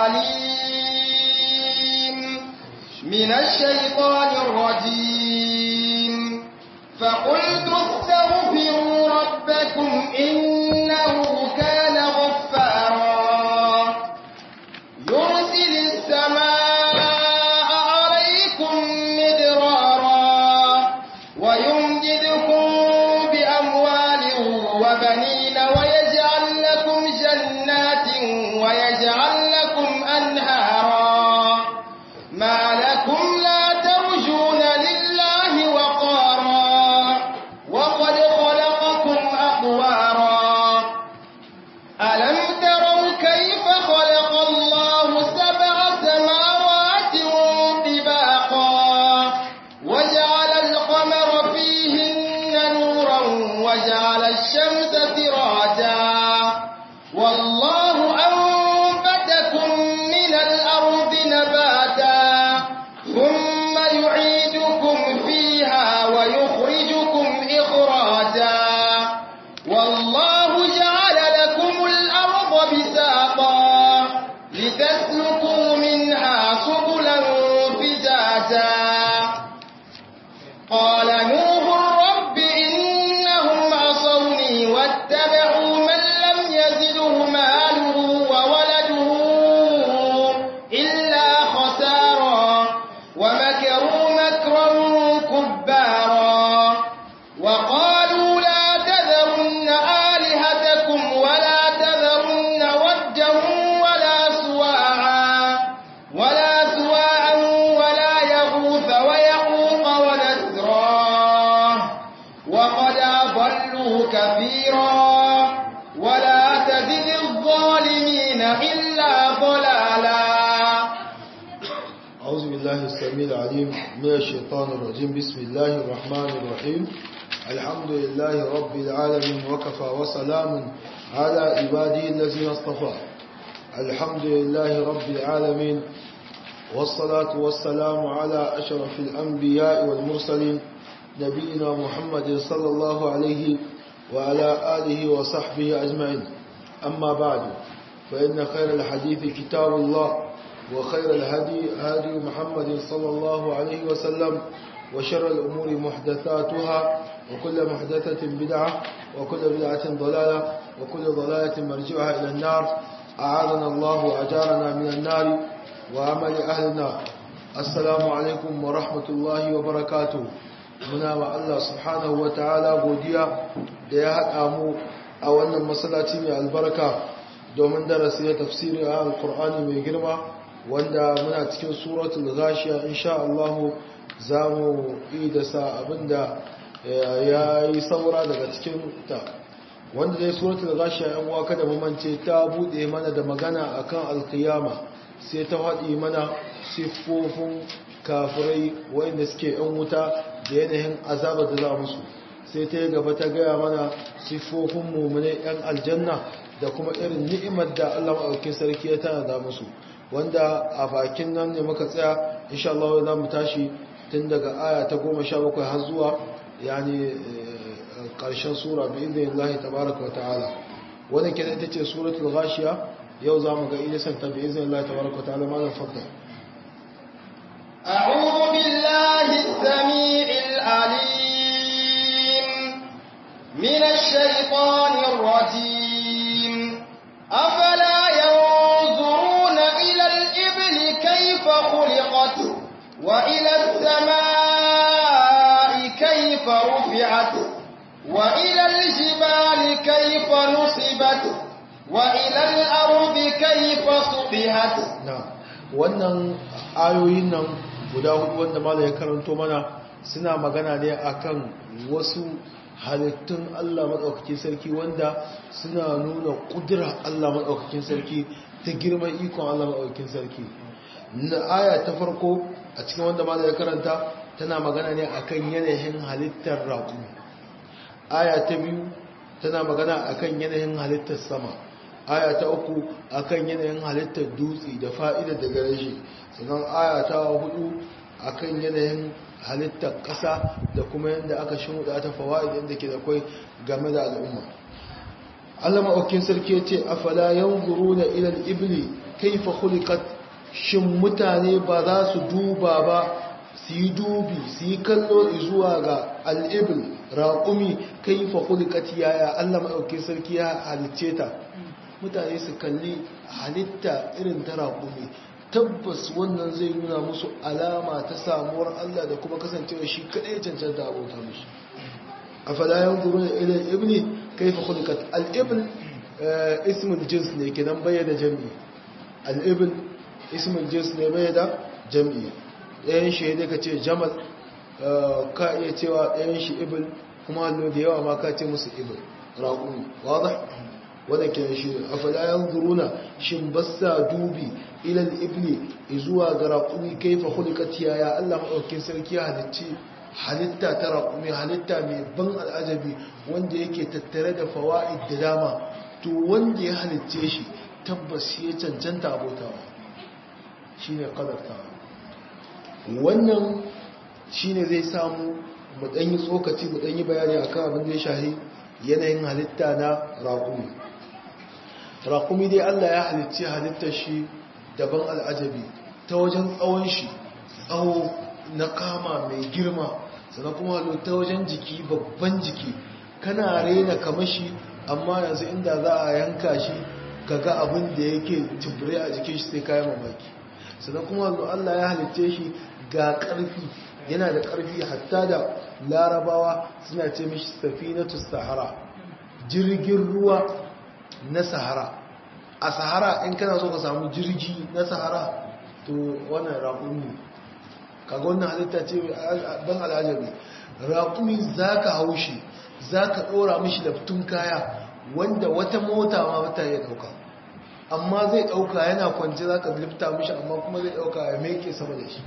العليم من الشيطان الرجيم فقلت استغفروا ربكم إنه كان غفارا يرسل السماء عليكم مدرارا ويمددكم بأموال وبنين ويجعل لكم جنات ويجعل لكم أنهارا ما لكم لا ترجون لله وقارا وقد خلقكم أطوارا ألم تروا كيف خلق الله سبع سماوات طباقا وجعل القمر فيهن نورا وجعل الشمس سراجا والله أنبتكم من الأرض نباتا ثم يعيدكم فيها ويخرجكم إخراجا والله جعل لكم الأرض بساطا لتسلكوا منها سبلا فجاجا قال نوح رب إنهم عصوني واتبعوا من لم يزده ماله وولده إلا خسارا ومكروا مكرا كبارا وقالوا لا تذرن آلهتكم ولا تذرن ودا ولا سواعا ولا سواعا ولا يغوث ويعوق ونسرا وقد أضلوا كثيرا ولا تزد الظالمين إلا ضلالا أعوذ بالله السميع العليم من الشيطان الرجيم بسم الله الرحمن الرحيم الحمد لله رب العالمين وكفى وسلام على عباده الذين اصطفى الحمد لله رب العالمين والصلاة والسلام على أشرف الأنبياء والمرسلين نبينا محمد صلى الله عليه وعلى آله وصحبه أجمعين أما بعد فإن خير الحديث كتاب الله وخير الهدي هدي محمد صلى الله عليه وسلم وشر الأمور محدثاتها وكل محدثة بدعة وكل بدعة ضلالة وكل ضلالة مرجعها إلى النار أعاذنا الله وأجارنا من النار وعمل أهل النار السلام عليكم ورحمة الله وبركاته muna wa Allah subhanahu wa ta'ala godiya da ya haɗa mu a wannan masallaci mai albarka domin darasi na tafsirin a alkur'ani mai girma wanda muna cikin suratul ghashiya insha Allah za mu yi da sa abinda ya yi saura daga cikin ta wanda dai suratul ghashiya yan uwa kada mu mance ta bude mana da magana akan alkiyama sai ta faɗi mana siffofin kafirai wanda suke yan wuta da yanayin azabar da za musu sai ta yi gaba ta gaya mana siffofin mummune yan aljanna da kuma irin ni'imar da Allah maɗaukin sarki ya tana da musu wanda a bakin nan ne muka tsaya insha Allah za mu tashi tun daga aya ta goma sha bakwai har zuwa yani ƙarshen sura bi izinin Allah tabaraka wa ta'ala wannan kenan ita ce suratul ghashiya yau za mu ga ilisan ta bi izinin Allah tabaraka wa ta'ala malam fadda أعوذ بالله السميع العليم من الشيطان الرجيم أفلا ينظرون إلى الإبل كيف خلقت وإلى السماء كيف رفعت وإلى الجبال كيف نصبت وإلى الأرض كيف سطحت na wannan ayoyin nan guda hudu wanda mala ya karanto mana suna magana ne akan wasu halittun Allah maɗaukakin sarki wanda suna nuna ƙudura Allah maɗaukakin sarki ta girman ikon Allah maɗaukakin sarki na aya ta farko a cikin wanda mala ya karanta tana magana ne akan yanayin halittar raƙu aya ta biyu tana magana akan yanayin halittar sama aya ta uku akan yanayin halittar dutse da fa'idar da gare shi sannan aya ta hudu akan yanayin halittar ƙasa da kuma yadda aka shimuda ta fawa'id inda ke da kwai game da al'umma Allah maɗaukin sarki ya ce afala yanzuru na ilal ibli kaifa khuliqat shin mutane ba za su duba ba su yi dubi su yi kallo zuwa ga al'ibl raƙumi kaifa khuliqat yaya Allah maɗauki sarki ya halicce ta mutane su kalli halitta irin ta raƙumi tabbas wannan zai nuna musu alama ta samuwar Allah da kuma kasancewa shi kaɗai cancanta abota mishi a falayen guru da ilin ibni kaifa khuliqat al-ibn ismul jins ne kenan bayyana jami'i al-ibn ismul jins ne bayyana jami'i ɗayan shi ne ka ce jamal ka iya cewa ɗayan shi ibn kuma hallo da yawa ma ka ce musu ibn raƙumi wadda wadda ke shi a falayen guruna shin basa dubi ilal ibni zuwa ga raƙumi kaifa khuliqat ya Allah maɗaukin sarki halicci halitta ta raƙumi halitta mai ban al'ajabi wanda yake tattare da fawa'id da dama to wanda ya halicce shi tabbas ya cancanta abotawa shi ne ƙadartawa wannan shi ne zai samu mu ɗanyi tsokaci mu ɗanyi bayani a kan abin da ya shahi yanayin halitta na raƙumi raƙumi dai allah ya halicci halittar shi daban al'ajabi ta wajen tsawon shi tsawo na kama mai girma sannan kuma ta wajen jiki babban jiki kana rena kamashi amma yanzu inda za a yanka shi kaga abin da yake tubure a jikin shi sai kayan mamaki sannan kuma Allah ya halitte shi ga ƙarfi yana da ƙarfi hatta da larabawa suna ce mishi safinatu sahara jirgin ruwa na sahara a sahara in kana so ka samu jirgi na sahara to wannan raƙun ne kaga wannan halitta ce ban al'ajabi raƙumi za ka hau shi za ka ɗora mishi laftun kaya wanda wata mota ma mata ya ɗauka amma zai ɗauka yana kwanci za ka lifta mishi amma kuma zai ɗauka ya meke sama da shi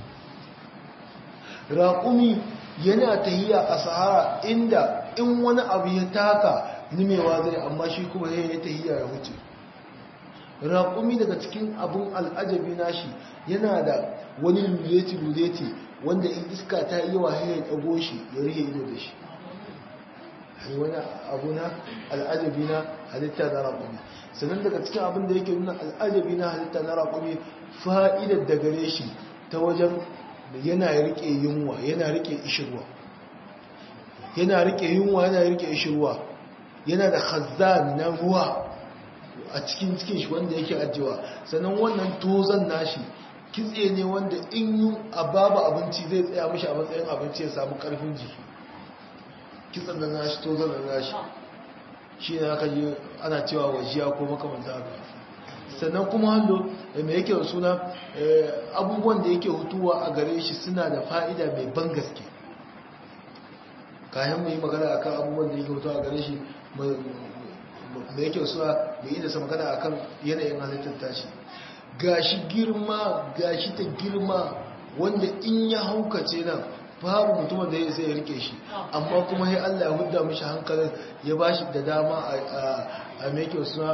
raƙumi yana tahiya a sahara inda in wani abu ya taka nimewa zai amma shi kuma ya yi tahiya ya wuce raƙumi daga cikin abun al'ajabi nashi yana da wani luleti-luleti wanda in iska ta yi yawa ya ɗago shi ya rihe ido da shi wani abu na al'ajabi na halitta na raƙumi sannan daga cikin abin da yake nuna al'ajabi na halitta na raƙumi fa'idar da gare shi ta wajen yana riƙe yunwa yana riƙe ishirwa yana riƙe yunwa yana riƙe ishirwa yana da khazan na ruwa a cikin cikin shi wanda yake ajiyewa sannan wannan tozan nashi kitse ne wanda in yi a babu abinci zai tsaya mashi a matsayin abinci ya samu karfin jiki kitsen da nashi tozan da nashi shi ne aka yi ana cewa wajiya ko makamanta haka sannan kuma hannu mai yake da suna abubuwan da yake hutuwa a gare shi suna da fa'ida mai ban gaske kayan mu yi magana akan abubuwan da yake hutuwa a gare shi da yake suna mai yi da sa magana akan yanayin halittar tashi gashi girma gashi ta girma wanda in ya haukace nan babu mutumin da ya sai ya rike shi amma kuma sai Allah ya hudda mishi hankalin ya bashi da dama a mai kyau suna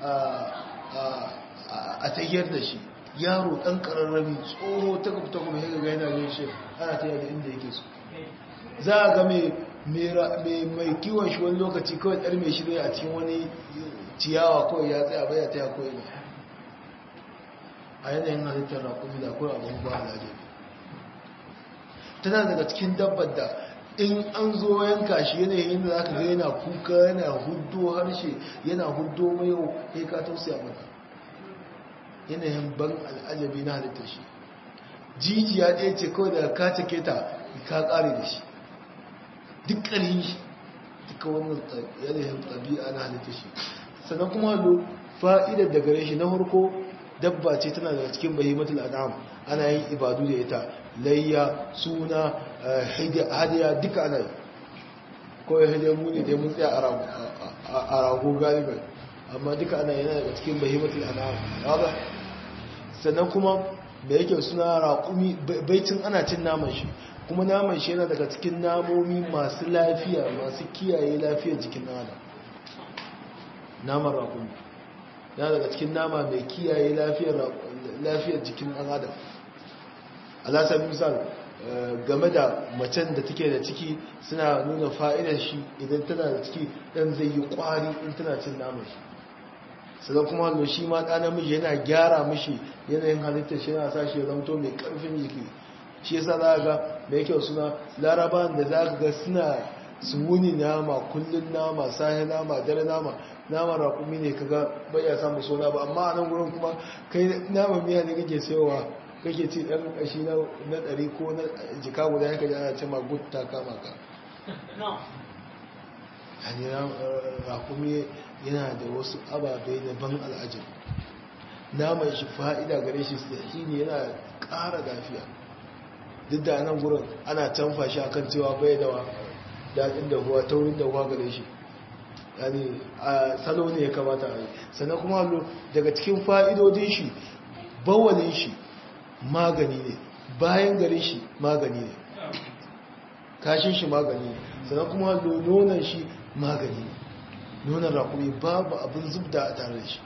a tayyar da shi yaro ɗan ƙararrami tsoro ta gabta kuma ya ga yana yin shi ana ta yadda inda yake so za a ga mai kiwon shi wani lokaci kawai ɗar mai shirya a cikin wani ciyawa kawai ya tsaya baya ta ya kawai ne a yanayin halittar rakumi da kawai abin ba alaje tana daga cikin dabbar da in an zo yanka shi yanayin da za ka ga yana kuka yana hudo harshe yana hudo mayo ya ka tausaya mata yanayin ban al'ajabi na halittar shi jijiya ɗaya ce kawai daga ka cike ta ka ƙare da shi duk ƙarfi shi duka wannan yanayin ɗabi'a na halittar shi sannan kuma hallo fa'idar da gare shi na harko dabba ce tana daga cikin bahimatul an'am ana yin ibadu da ita layya suna hadiya duka ana yi kawai hadiya mu ne dai mun tsaya a rago galiban amma duka ana yana daga cikin bahimatul an'am ba sannan kuma da yake suna raƙumi baicin ana cin naman shi kuma naman shi yana daga cikin namomi masu lafiya masu kiyaye lafiyar jikin nana naman raƙumi yana daga cikin nama mai kiyaye lafiyar jikin ɗan adam alasar misal game da macen da take da ciki suna nuna fa'idar shi idan tana da ciki ɗan zai yi ƙwari in tana cin naman shi sannan kuma hallo shi ma ɗa namiji yana gyara mishi yanayin halittar shi yana sa shi ya zamto mai ƙarfin jiki shi yasa za ga mai kyau suna laraban da za ga suna su wuni nama kullum nama sahi nama dare nama nama raƙumi ne kaga bai ya samu suna ba amma a nan gurin kuma kai nama miya ne kake sayowa kake ci ɗan ƙashi na ɗari ko na jika guda ya kaji ana ce ma gutta kama ka yani raƙumi yana da wasu ababai na ban al'ajin naman shi fa'ida gare shi sahi ne yana ƙara lafiya duk da nan gurin ana canfa shi akan cewa bai da daɗin da huwa taurin da huwa gare shi yani a salo ne ya kamata a yi sannan kuma daga cikin fa'idodin shi bawalin shi magani ne bayan garin shi magani ne kashin shi magani ne sannan kuma nonon shi magani ne nonon rakumi babu abin zubda a tare da shi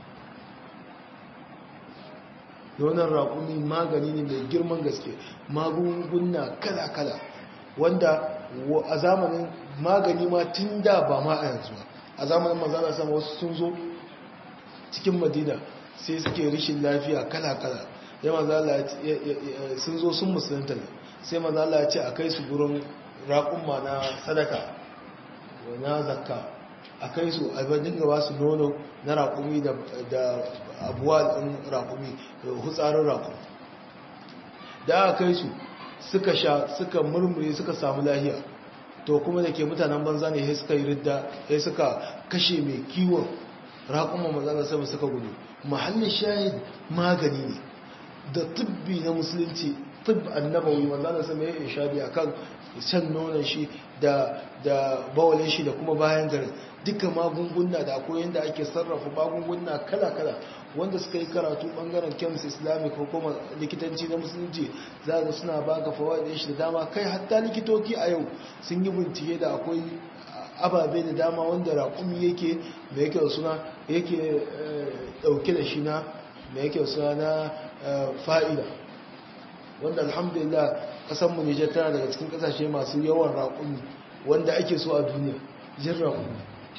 nonon rakumi magani ne mai girman gaske magunguna kala-kala wanda a zamanin magani ma tun da ba ma a yanzu a zamanin manzana sama wasu sun zo cikin madina sai suke rishin lafiya kala-kala ya mazala sun zo sun musulunta ne sai mazala ya ce a kai su gurin raƙumma na sadaka na zakka a kai su a dinga ba su nono na raƙumi da abuwa ɗin raƙumi da hutsarin raƙumi da aka kai su suka sha suka murmure suka samu lahiya to kuma da ke mutanen banza ne ya suka yi ridda ya suka kashe mai kiwon raƙumma mazana sama suka gudu mahallin shahid magani ne da tubbi na musulunci tubb annabawi manzana sama ya inshabi akan shan nonon shi da da bawalin shi da kuma bayan garin duka magunguna da akwai yadda ake sarrafa magunguna kala-kala wanda suka yi karatu bangaren chems islamic ko kuma likitanci na musulunci za ga suna baka fawaidin shi da dama kai hatta likitoci a yau sun yi bincike da akwai ababe da dama wanda raƙumi yake mai yake suna yake ɗauke da shi na mai yake suna na fa'ida wanda alhamdulillah ƙasanmu nijar tana daga cikin ƙasashe masu yawan raƙumi wanda ake so a duniya jin raƙumi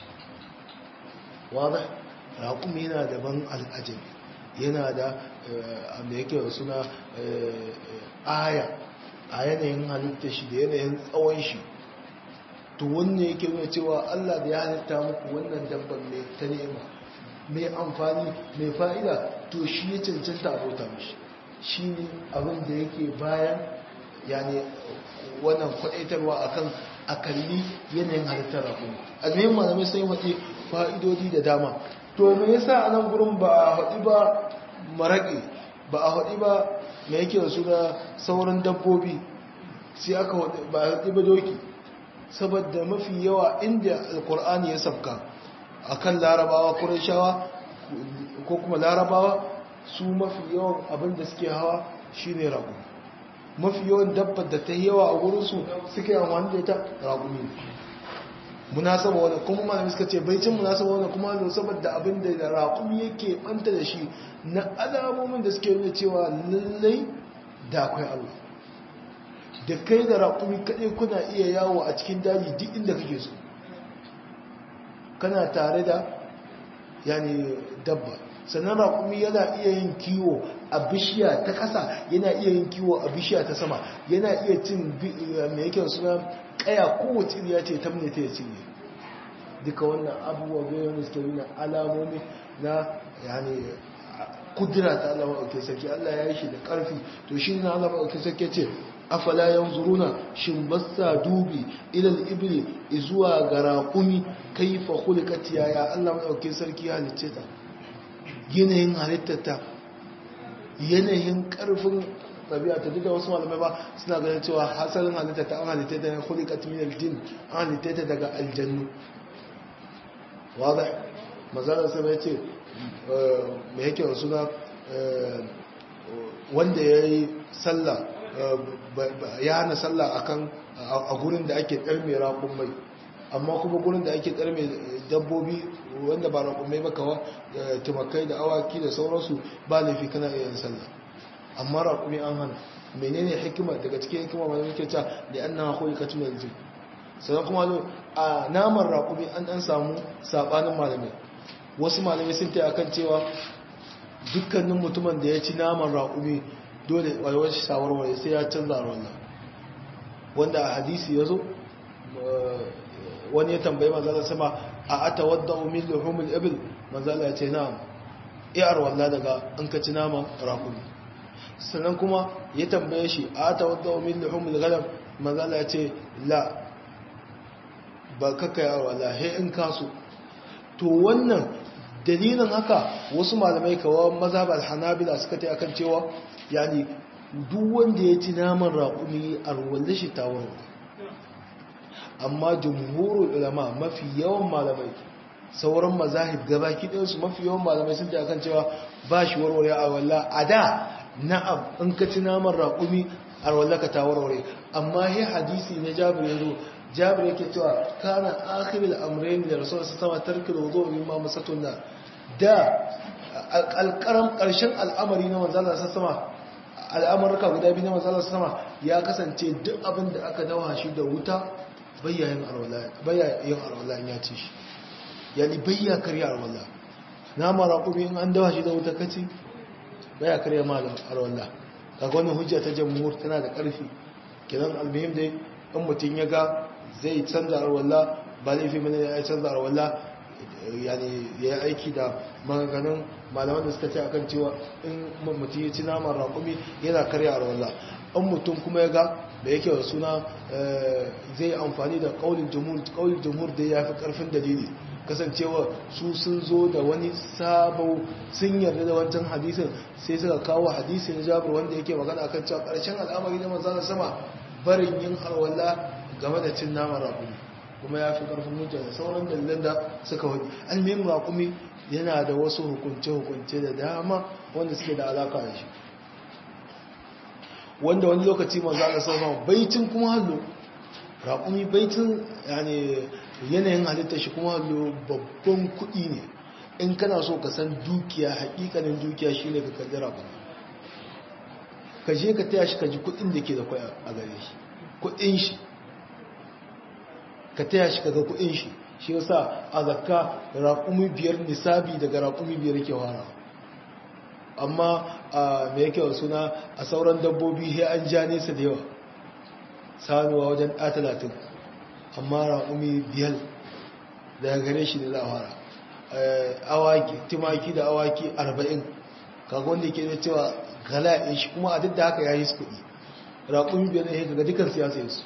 wadda raƙumi yana da ban al'ajabi yana da mai yake suna aya a yanayin halitta shi da yanayin tsawon shi to wanne yake nuna cewa Allah da ya halitta muku wannan dabban mai ta nema mai amfani mai fa'ida to shi ya cancanta abota mishi shi ne abin da yake bayan yani wannan kwadaitarwa akan a kalli yanayin halittar rakumi almihin malamai sun yi waɗe fa'idodi da dama to me yasa a nan gurin ba a haɗi ba maraƙi ba a haɗi ba mai yake da suna sauran dabbobi sai aka haɗi ba a haɗi ba doki saboda mafi yawa inda alkur'ani ya sabka a kan larabawa kurashawa ko kuma larabawa su mafi yawan abin da suke hawa shine ragu mafi yawan dabbar da ta yawa a wurinsu suke amfani da ita ragumi munasaba wani kuma malami suka ce baicin munasaba wani kuma da saboda abin da raƙumi yake banta da shi na alamomin da suke nuna cewa lallai da akwai Allah da kai da raƙumi kaɗai kuna iya yawo a cikin daji duk inda kake so kana tare da yani dabba sannan raƙumi yana iya yin kiwo a bishiya ta ƙasa yana iya yin kiwo a bishiya ta sama yana iya cin mai yake suna ƙaya kowace iriya ce ta mune ta ya cinye duka wannan abubuwa zai wani suke nuna alamomi na yani kudura ta Allah maɗauke sarki Allah ya yi shi da ƙarfi to shi na Allah maɗauke sarki ce afala yanzuruna shin bassa dubi ilal ibli zuwa ga raƙumi kaifa khuliqat ya Allah maɗauke sarki ya halicce ta yanayin halittata yanayin ƙarfin ɗabi'a ta duk da wasu malamai ba suna ganin cewa hasalin halittata an halitta ta ne khuliqat min aljin an halitta ta daga aljannu wadah mazalar sai ya ce mai yake da suna wanda ya yi sallah ya hana sallah akan a gurin da ake ɗarme raƙun mai amma kuma gurin da ake ɗarme dabbobi wanda ba raƙun mai ba kawa tumakai da awaki da sauransu ba laifi kana iya yin sallah amma raƙumi an hana menene hikima daga cikin hikima mai muke ta da an na koyi kacin yanzu sannan kuma a naman raƙumi an ɗan samu saɓanin malamai wasu malamai sun ta akan cewa dukkanin mutumin da ya ci naman raƙumi dole walwar shi sawarware sai ya canza wannan wanda a hadisi ya zo wani ya tambayi manzala sama a ata wadda umin luhumul ibil manzala ya ce na'am iyar walla daga an ka ci naman raƙumi sannan kuma ya tambaye shi a ata wadda umin luhumul galam manzala ya ce la ba kakka yawon walla he in kaso to wannan dalilin haka wasu malamai kawo mazhabar hanabila suka ta akan cewa yani duk wanda ya ci naman raƙumi a ruwan shi tawon amma jumhurul ulama mafi yawan malamai sauran mazahib gabaki ɗinsu mafi yawan malamai sun ta akan cewa ba shi warware a walla a da na'am in ka ci naman raƙumi a walla ka ta warware amma he hadisi na jabir yanzu jabir yake cewa kana akhirul amrayn da rasul sallallahu alaihi wasallam tarkul wudu mimma masatuna da alƙaram ƙarshen al'amari na manzon Allah sallallahu al'amurka guda biyu na manzon Allah sallallahu ya kasance duk abin da aka dawa shi da wuta bayyayin alwala bayyayin alwala ya ci shi yani bayya karya alwala na mara kuma in an dawa shi da wuta kaci bayya karya malam alwala kaga wannan hujja ta jamhur tana da ƙarfi kenan almuhim dai in mutum ya ga zai canza alwala ba laifi mana ya canza alwala yani ya yi aiki da maganganun malaman da suka ce akan cewa in mutum ya ci naman raƙumi yana karya alwala in mutum kuma ya ga da yake da suna zai amfani da ƙaunin jumhur ƙaunin jumhur da ya fi ƙarfin dalili kasancewa su sun zo da wani sabo sun yarda da wancan hadisin sai suka kawo hadisin jabir wanda yake magana akan cewa ƙarshen al'amari na manzana sama barin yin alwala game da cin naman raƙumi kuma ya fi ƙarfin hujja da sauran dalilan da suka wani almin raƙumi yana da wasu hukunce-hukunce da dama wanda suke da alaƙa da shi wanda wani lokaci manzo Allah sallallahu baitin kuma hallo raƙumi baitin yani yanayin halitta shi kuma hallo babban kuɗi ne in kana so ka san dukiya haƙiƙanin dukiya shine ka kalli raƙumi ka je ka taya shi ka ji kuɗin da ke da kwaya a gare shi kuɗin shi ka taya shi ka ga kuɗin shi shi yasa a zakka raƙumi biyar nisabi daga raƙumi biyar ke wara amma a mai yake suna a sauran dabbobi sai an ja nesa da yawa sanuwa wajen ɗa talatin amma raƙumi biyar daga gare shi da za a fara awaki timaki da awaki arba'in kaga wanda ke da cewa gala'in shi kuma a duk da haka ya yi su kuɗi raƙumi biyar ne daga dukkan siyasa su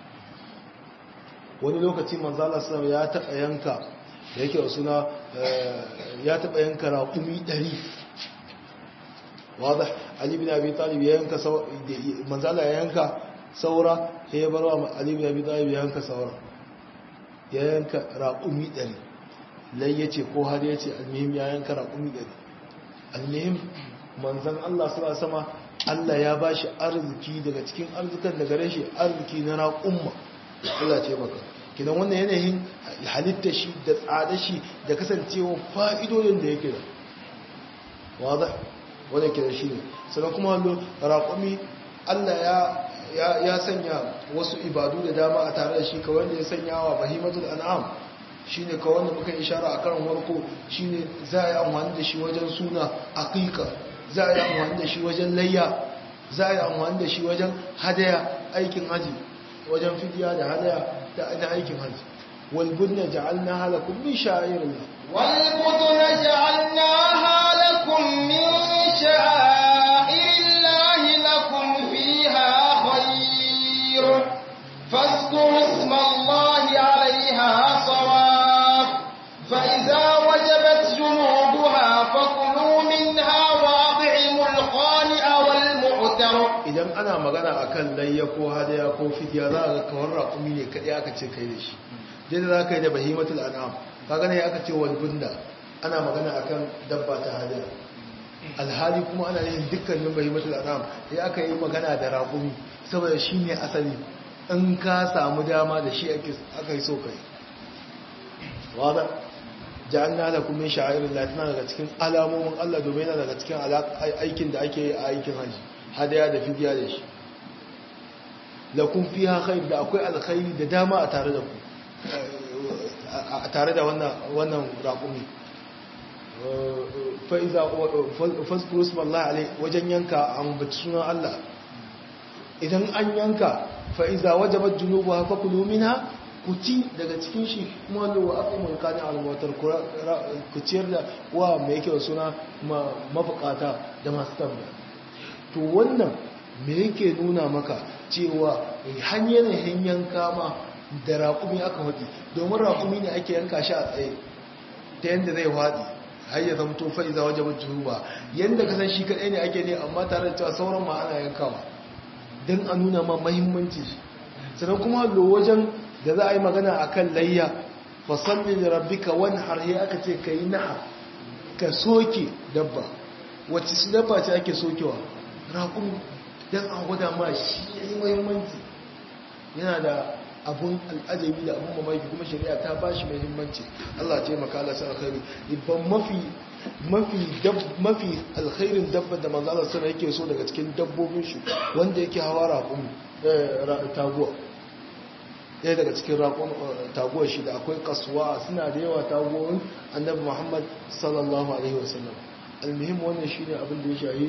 wani lokaci manzala sama ya taɓa yanka da yake suna ya taɓa yanka raƙumi ɗari واضح علي بن ابي طالب ينكا سو منزلا ينكا saura sai ya barwa Ali bin Abi Talib yanka saura ya yanka raqumi 100 lai yace ko har yace almuhim ya yanka raqumi 100 almuhim manzon Allah sallallahu alaihi wasallam Allah ya bashi arziki daga cikin arzikan da gare shi arziki na raqumma Allah ce maka kidan wannan yanayin halitta shi da tsada shi da kasancewa fa'idodin da yake da wadah wadda ke da shi ne sannan kuma hallo raƙumi allah ya sanya wasu ibadu da dama a tare da shi kawai da ya sanya wa bahimatul an'am shi ne kawai da muka ishara a karin warko shi ne za a yi amfani da shi wajen suna aƙiƙa za a yi amfani da shi wajen layya za a yi amfani da shi wajen hadaya aikin haji wajen fidiya da hadaya da aikin haji walbudna ja'alna halakum min sha'irillah والبدن جعلناها لكم من شعائر الله لكم فيها خير فاذكروا اسم الله عليها صواف فإذا وجبت جنوبها فكلوا منها وأطعموا القانع والمعتر idan ana magana akan layya ko hadaya ko fidiya za a ga kawar raƙumi ne kaɗai aka ce kai da shi dai da za ka yi da bahimatul an'am kaga ne aka ce wal bunda ana magana akan dabba ta hadaya alhali kuma ana yin dukkanin bahimatul an'am sai aka yi magana da raƙumi saboda shi ne asali in ka samu dama da shi aka yi so kai wada ja'alna lakum min sha'irillah tana daga cikin alamomin Allah domin yana daga cikin aikin da ake yi a aikin haji hadaya da fidiya da shi lakum fiha khair da akwai alkhairi da dama a tare da ku a tare da wannan wannan raƙumi fa'iza fasfurus wallahi alai wajen yanka an baci sunan Allah idan an yanka fa'iza wajabar junubu haka kulumina ku ci daga cikin shi kuma lowa aka yi mulkani alwatar ku ciyar da wa mai yake suna mafukata da masu tambaya to wannan me yake nuna maka cewa hanyar hanyar kama da raƙumi aka haɗi domin raƙumi ne ake yanka shi a tsaye ta yadda zai haɗi har ya zamto fa'iza wajen mutu ba yadda kasan shi kaɗai ne ake ne amma tare da cewa sauran ma ana yankawa don a nuna ma mahimmanci sannan kuma lo wajen da za a yi magana a kan layya fasalli da rabbika wani harhe aka ce ka yi naha ka soke dabba wacce su dabba ce ake sokewa raƙumi don a gwada ma shi ya yi mahimmanci yana da abun al'ajabi da abun mamaki kuma shari'a ta ba shi mahimmanci Allah ce maka Allah sa alkhairi ibban mafi mafi mafi alkhairin dabba da manzo Allah sana yake so daga cikin dabbobin shi wanda yake hawa raƙumi taguwa ɗaya daga cikin raƙon taguwar shi da akwai kasuwa suna da yawa taguwar annabi Muhammad sallallahu alaihi wasallam almuhim wannan shine abin da ya shahi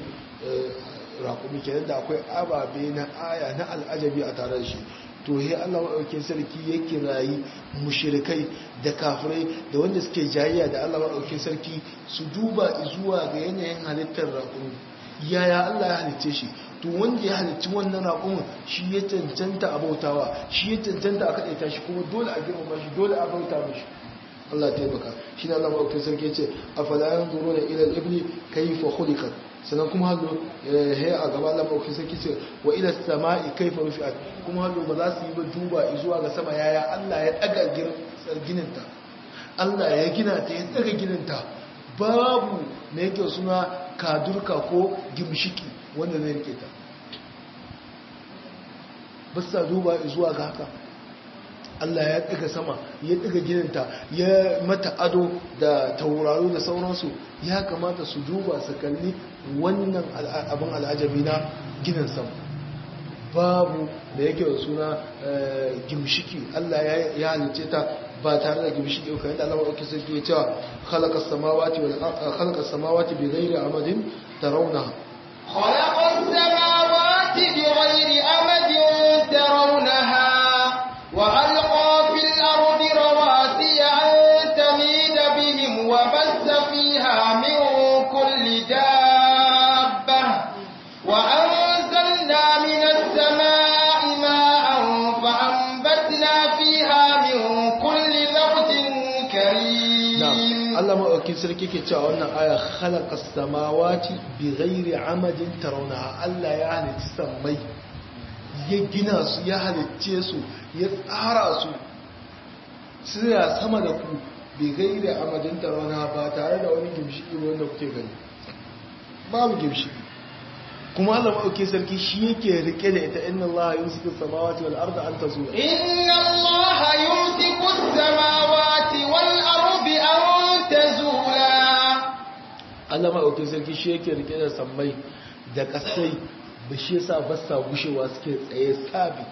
raƙumi kenan da akwai ababe na aya na al'ajabi a tare da shi to he Allah maɗaukin sarki ya kirayi mushrikai da kafirai da wanda suke jayayya da Allah maɗaukin sarki su duba zuwa ga yanayin halittar raƙumi yaya Allah ya halicce shi to wanda ya halicci wannan raƙumin shi ya cancanta a bautawa shi ya cancanta a kaɗaita shi kuma dole a girmama shi dole a bauta mashi Allah ya taimaka shi ne Allah maɗaukin sarki ya ce a falayan zuro da ilal ibni kaifa khuliqat sannan kuma hallo ya a gaba Allah maɗaukin sarki ce wa ila sama'i kaifa rufi'at kuma hallo ba za su yi ba duba zuwa ga sama yaya Allah ya daga gininta Allah ya gina ta ya daga gininta babu me yake suna kadurka ko gimshiki wanda zai rike ta ba sa duba zuwa ga haka Allah ya daga sama ya daga gininta ya mata ado da tauraro da sauransu ya kamata su duba su kalli wannan abin al'ajabi na ginin sama babu da yake da suna gimshiki Allah ya halice ta ba tare da gimshiki ko yadda Allah madaukakin sarki ya cewa khalaqas samawati wal khalaqas samawati bi ghairi amadin tarawna khalaqas samawati bi ghairi amadin tarawnaha wa alqa fil ardi rawasiya an tamida bihim wa bassa fiha min kulli dabbah wa anzalna minas samaa'i ma'an fa anbatna fiha min kulli zawjin karim Allah maɗaukin sarki ke cewa wannan aya khalaqa samawati bi ghairi amadin tarawnaha Allah ya halitta sammai ya gina su ya halicce su ya tsara su suna sama da ku bi ghairi amadin tarawnaha ba tare da wani gimshiki wanda kuke gani babu gimshiki kuma Allah maɗaukin sarki shi yake rike da ita inna Allah yumsiku samawati wal arda an tazula inna Allah yumsiku samawati wal ardi an tazula Allah maɗaukin sarki shi yake rike da sammai da ƙasai ba shi yasa ba sa gushewa suke tsaye sabi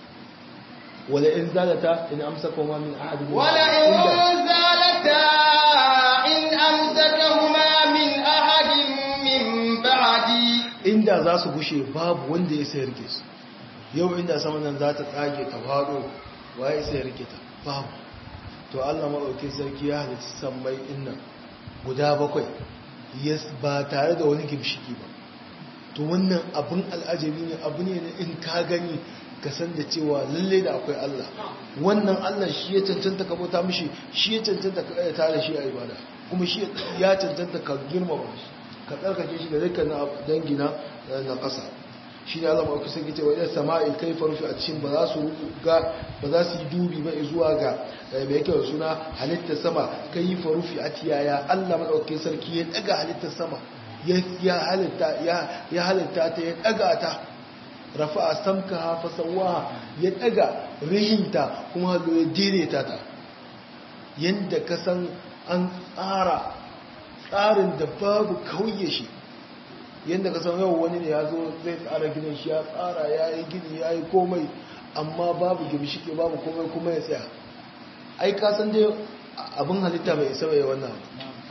wala in zalata in amsa kuma min ahadin wala in zalata in amsakahuma min ahadin min ba'di inda za su gushe babu wanda ya sayar ke su yau inda sama nan za ta tsage ta faɗo waye sayar ke ta babu to Allah maɗaukin sarki ya halitta sammai innan guda bakwai ba tare da wani gimshiki ba to wannan abin al'ajabi ne abu ne na in ka gani ka san da cewa lalle da akwai Allah wannan Allah shi ya cancanta ka bauta mishi shi ya cancanta ka kai tare shi a ibada kuma shi ya cancanta ka girmama shi ka tsarkake shi da dukkan dangi na na ƙasa shi ne Allah ma'auki sai cewa idan sama'i kai farfi a cikin ba za su ga ba za su yi dubi ba zuwa ga mai yake suna halittar sama kai farufi a tiyaya Allah maɗauki sarki ya ɗaga halittar sama ya halitta ya halitta ta ya ɗaga ta rafa a samka hafa sauwa ya ɗaga rihinta kuma hallo ya daidaita ta yadda ka san an tsara tsarin da babu kauye shi yadda ka san yau wani ne ya zo zai tsara ginin shi ya tsara ya yi gini ya yi komai amma babu gimshike babu komai kuma ya tsaya ai ka san dai abin halitta bai isa bai wannan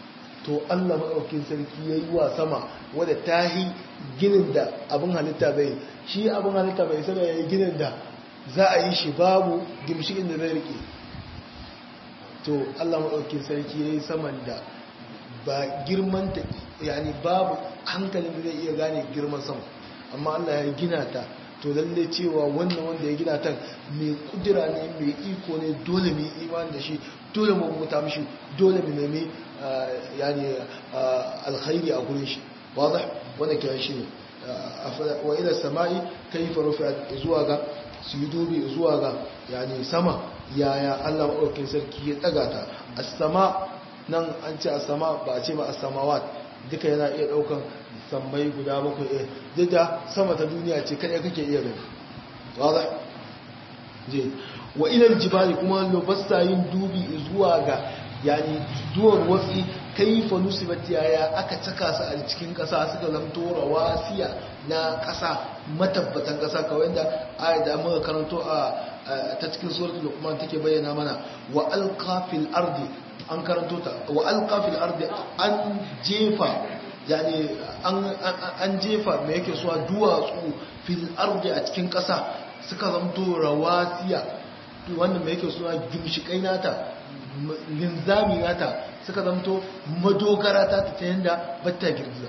to Allah maɗaukin sarki ya yi wa sama wadda ta yi ginin da abin halitta bai shi abin halitta bai sama ya yi ginin da za a yi shi babu gimshikin da zai rike to Allah maɗaukin sarki ya yi saman da ba girman ta yani babu hankalin da zai iya gane girman sama amma Allah ya gina ta to lalle cewa wannan wanda ya gina ta mai kudura ne mai iko ne dole mai imani da shi dole mu muta mishi dole mu nemi yani alkhairi a gurin shi wadah wanda kiran shi ne wa ila samai kayfa rufi'at zuwa ga su yi dubi zuwa ga yani sama yaya Allah maɗaukin sarki ya ɗaga ta as-sama nan an ce as-sama ba a ce ba as-samawat duka yana iya ɗaukan sammai guda bakwai eh duk da sama ta duniya ce kada kake iya gani wadah je wa ila jibali kuma lobasta yin dubi zuwa ga yani duwar watsi kaifa nusibat yaya aka caka su a cikin kasa suka zamto rawasiya na kasa matabbatan kasa kawai da ayat da muka karanto a ta cikin suratul luqman take bayyana mana wa alqa fil ardi an karanto ta wa alqa fil ardi an jefa yani an an jefa me yake so duwatsu fil ardi a cikin kasa suka zamto rawasiya wannan me yake so gimshikai nata linzami nata suka zamto madogara ta ta yanda batta girgiza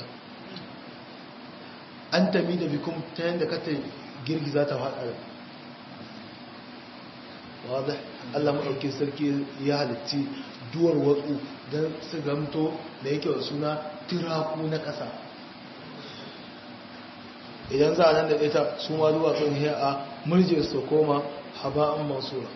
an tami da bikum ta yanda kata girgiza ta faɗa wadda Allah maɗauki sarki ya halitti duwar watsu don su gamto da yake wa suna tiraku na ƙasa idan za a nan da ita su ma duwatsun ne a murje su koma haba'an mansura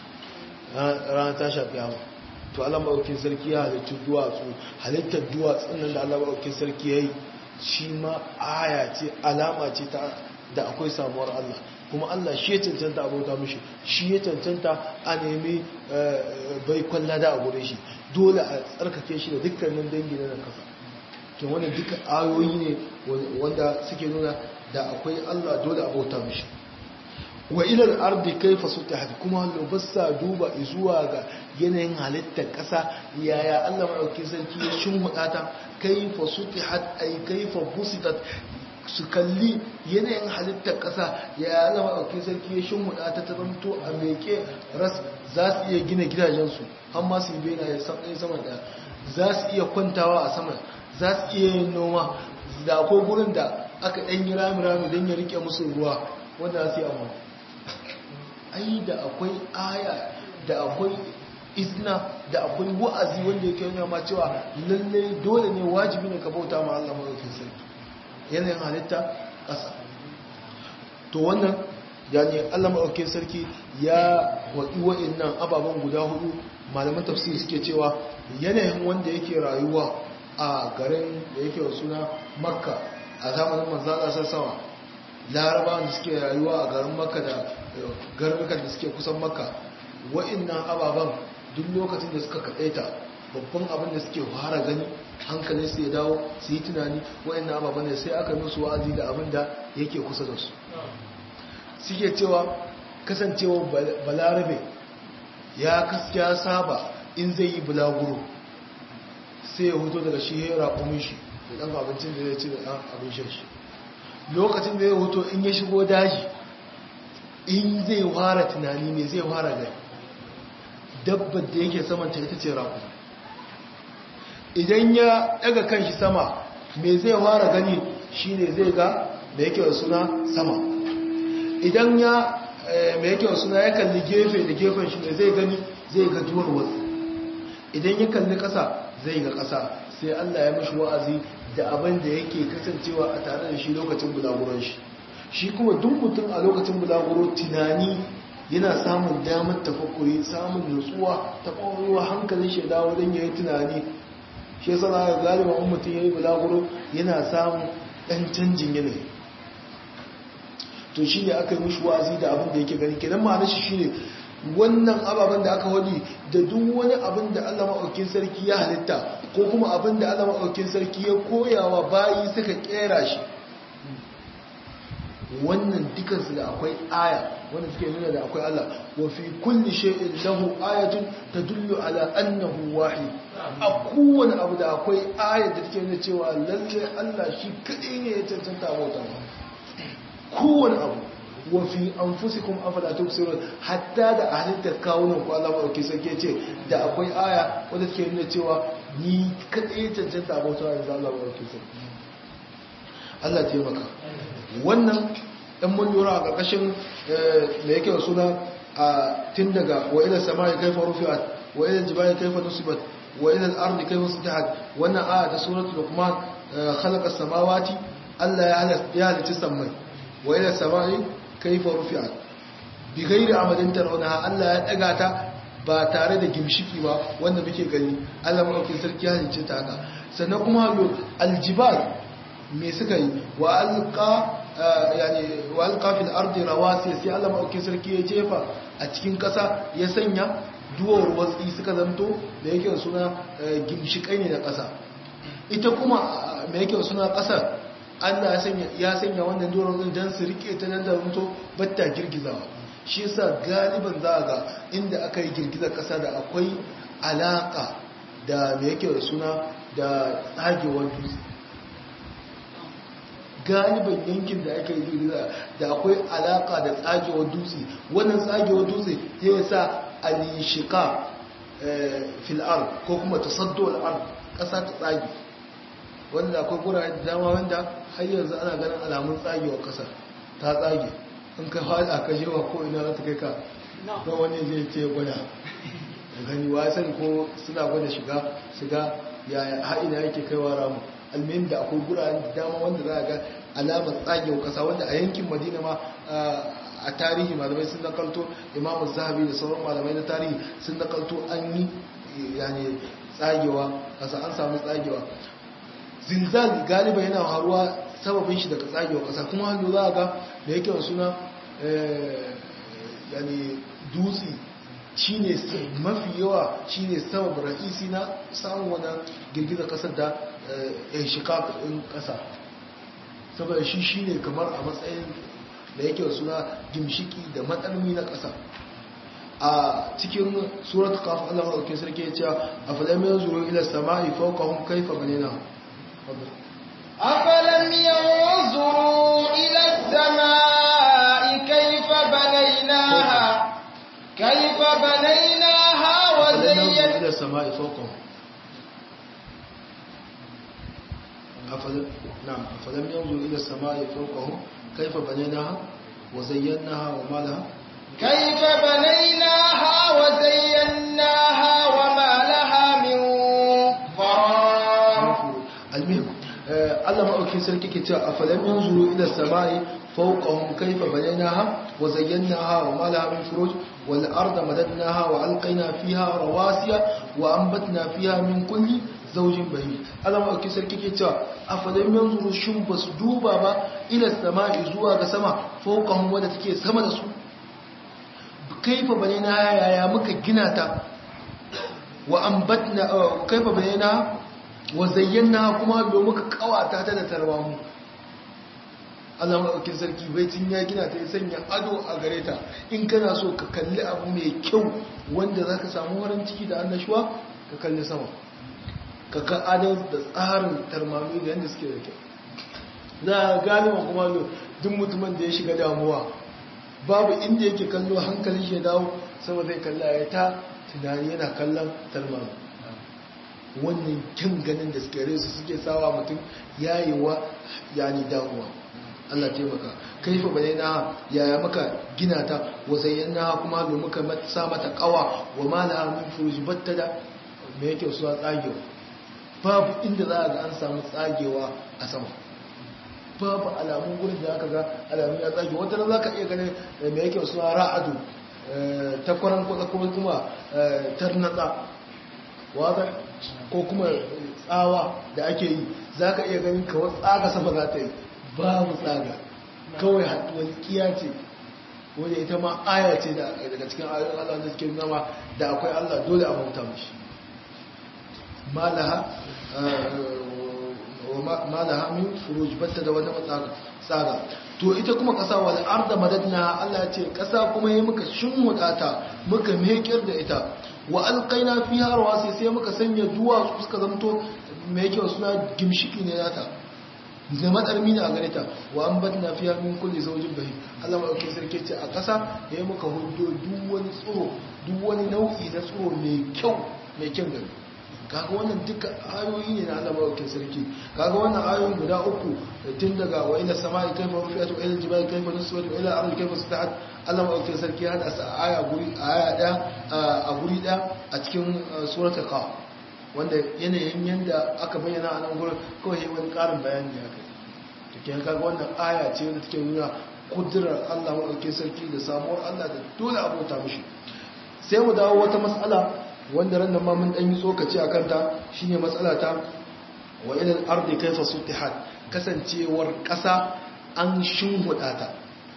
ranar ta shafi yawa to Allah maɗaukin sarki ya halittu duwatsu halittar duwatsun nan da Allah maɗaukin sarki ya yi shi ma aya ce alama ce da akwai samuwar Allah kuma Allah shi ya cancanta abota mishi shi ya cancanta a nemi bai kwalla da a gure shi dole a tsarkake shi da dukkanin dangi na kasa to wannan duka ayoyi ne wanda suke nuna da akwai Allah dole abota mishi wa ilal ardi kaifa sutihat kuma lubassa duba zuwa ga yanayin halittar ƙasa yaya Allah madaukakin sarki ya shimhuda ta kaifa sutihat ay kaifa busitat su kalli yanayin halittar ƙasa yaya Allah madaukakin sarki ya shimhuda ta ta zanto a meke ras za su iya gina gidajensu har ma su yi bena ya san ɗaya sama da za su iya kwantawa a sama za su iya yin noma da akwai gurin da aka ɗan yi rami-rami don ya rike musu ruwa wanda za su yi amma ai da akwai aya da akwai isna da akwai wa'azi wanda yake nuna ma cewa lalle dole ne wajibi ne ka bauta ma Allah madaukakin sarki yanayin halitta ƙasa to wannan yani Allah madaukakin sarki ya waɗi wa'annan ababen guda hudu malaman tafsiri suke cewa yanayin wanda yake rayuwa a garin da yake wa suna makka a zamanin manzala sassawa larabawan da suke rayuwa a garin makka da garurukan da suke kusan makka wa'annan ababen duk lokacin da suka kaɗaita babban abin da suke fara gani hankalin su ya dawo su yi tunani wa'annan ababen da sai aka musu wa'azi da abin da yake kusa da su suke cewa kasancewa balarabe ya kaskiya saba in zai yi bulaguro sai ya huto daga shi ya raƙumin shi da ɗan abincin da zai ci da ɗan abin shan shi lokacin da ya huto in ya shigo daji in zai fara tunani ne zai fara gani dabbar da yake samanta ita ce raƙu idan ya ɗaga kanshi sama mai zai fara gani shine zai ga da yake da suna sama idan ya mai yake da suna ya kalli gefe da gefen shi ne zai gani zai ga duwar wasu idan ya kalli ƙasa zai ga ƙasa sai Allah ya mashi wa'azi da abin da yake kasancewa a tare da shi lokacin bulaguron shi shi kuma duk mutum a lokacin bulaguro tunani yana samun damar tafakkuri samun nutsuwa ta ƙwaƙwalwa hankalin shi dawo don ya yi tunani shi yasa na ga galiban mutum ya yi bulaguro yana samun ɗan canjin yanayi to shi ne aka yi mishi wa'azi da abin da yake gani kenan ma'anar shi shine wannan ababen da aka wadi da duk wani abin da Allah maɗaukin sarki ya halitta ko kuma abin da Allah maɗaukin sarki ya koyawa bayi suka kera shi wannan dukansu da akwai aya wanda suke nuna da akwai Allah wa fi kulli shay'in lahu ayatun tadullu ala annahu wahid a kowane abu da akwai aya da take nuna cewa lalle Allah shi kadai ne ya cancanta bauta kowane abu wa fi anfusikum afala tubsirun hatta da halittar kawunan ku Allah ba sarki ce da akwai aya wanda take nuna cewa ni kadai ya cancanta bauta da Allah ba sarki Allah taimaka wannan ɗan mun lura a ƙarƙashin da yake suna a tun daga wa ila samai kaifa rufi'at wa ila jibali kaifa nusibat wa ila al-ardi kaifa sutihat wannan aya ta suratul luqman khalaqa samawati Allah ya halatta ya halitta samai wa ila samai kaifa rufi'at bi ghairi amadin tarawnaha Allah ya daga ta ba tare da gimshiki ba wanda muke gani Allah madaukakin sarki ya halicce ta haka sannan kuma aljibal me suka yi wa alqa yani wa alqa fil ardi rawasi sai Allah madaukakin sarki ya jefa a cikin kasa ya sanya duwar watsi suka zanto da yake suna gimshikai ne na kasa ita kuma me yake suna kasa Allah ya sanya ya sanya wannan duwar watsi dan su rike ta nan da zanto batta girgizawa shi yasa galiban za ga inda aka yi girgizar kasa da akwai alaka da me yake suna da tsagewar dutse galiban yankin da aka yi girgiza da akwai alaka da tsagewar dutse wannan tsagewar dutse ya sa alishika fil'ar ko kuma tasaddo al'ar ƙasa ta tsage wanda akwai gurare da dama wanda har yanzu ana ganin alamun tsagewar ƙasa ta tsage in ka fada ka jewa ko ina za ta kai ka don wani zai ce gwada da gani wasan ko suna gwada shiga shiga ya haina yake kaiwa ramu almihim da akwai guraren da dama wanda za a ga alamar tsagewa kasa wanda a yankin madina ma a tarihi malamai sun nakalto imamu zahabi da sauran malamai na tarihi sun nakalto an yi yani tsagewa kasa an samu tsagewa zilzal galiba yana haruwa sababin shi daga tsagewa kasa kuma hannu za a ga da yake suna yani dutse shi ne mafi yawa shi ne sabab ra'isi na samun wani girgizar kasar da ya shiga ɗin ƙasa saboda shi shi ne kamar a matsayin da yake suna gimshiki da matsalmi na ƙasa a cikin surat kafin allah maɗaukin sarki ya ce a falamin zuru ila sama'i fauqahum kaifa banina أفلم ينظروا إلى السماء كيف بنيناها كيف بنيناها وزيناها إلى السماء فوقهم أفلم نعم أفلم ينظروا إلى السماء فوقهم كيف بنيناها وزيناها وما لها كيف بنيناها وزيناها وما لها من قرار المهم Allah maɗauki sarki ke cewa a falon yin zuru ila sama'i fauƙahun kaifa bayyanaha wa zayyanaha wa malaha min furuj wal arda madadnaha wa alqaina fiha rawasiya wa anbatna fiha min kulli zawjin bahij Allah maɗauki sarki ke cewa a falon yin zuru shin basu duba ba ila sama'i zuwa ga sama fauƙahun wadda take sama da su kaifa bayyanaha yaya muka gina ta wa anbatna kaifa bayyanaha wa zayyana kuma domin ka kawata ta da tarwamu Allah maɗaukin sarki baitin ya gina ta ya sanya ado a gare ta in kana so ka kalli abu mai kyau wanda za ka samu warin ciki da annashuwa ka kalli sama ka ka ado da tsarin tarmami da yadda suke da kyau za a galiba kuma duk mutumin da ya shiga damuwa babu inda yake kallo hankalin shi ya dawo sama zai kalla ya ta tunani yana kallon tarmami wannan kyan ganin da suke resu suke sawa mutum yayewa yani damuwa Allah taimaka kaifa bayyana yaya maka gina ta wa zayyana kuma da muka sa mata kawa wa mala min furuj batta da me yake so tsagewa babu inda za a ga an samu tsagewa a sama babu alamun gurin da aka ga alamun ya tsage wata za ka iya ganin me yake so ra'adu ta kwaran kwatsa kuma tarnatsa wadda ko kuma tsawa da ake yi za ka iya ganin kawai tsaga sama za ta yi babu tsaga kawai walƙiya ce wadda ita ma aya ce daga cikin ayoyin Allah da suke nama da akwai Allah dole a bauta mashi malaha wa ma laha min furuj batta da wata matsaka tsaga to ita kuma kasa wal arda madadna Allah ya ce kasa kuma yayi muka shinwuta ta muka mekir da ita wa alqaina fiha rawasi sai muka sanya duwatsu suka zanto mai kyau suna gimshiki ne nata da matsarmi ne a gare ta wa an batna fiya min kulli zawjin bahim Allah ma dauke sarki ce a ƙasa yayi muka hudo duk wani tsoro duk wani nau'i na tsoro mai kyau mai kyan gani kaga wannan duka ayoyi ne na Allah madaukakin sarki kaga wannan ayoyin guda uku tun daga wa ila samai kayfa rufi'at wa ila jibali kayfa nusibat wa ila ardi kayfa sutahat Allah madaukakin sarki hada sa aya guri aya da a guri da a cikin suratul qaf wanda yanayin yanda aka bayyana a nan gurin kawai wani karin bayani ya kai to ke kaga wannan aya ce wanda take nuna kudurar Allah madaukakin sarki da samuwar Allah da dole abota mishi sai mu dawo wata mas'ala wanda ran nan ma mun dan yi tsokaci a kanta shine matsala ta wa ilal ardi kayfa sutihat kasancewar kasa an shinhuda ta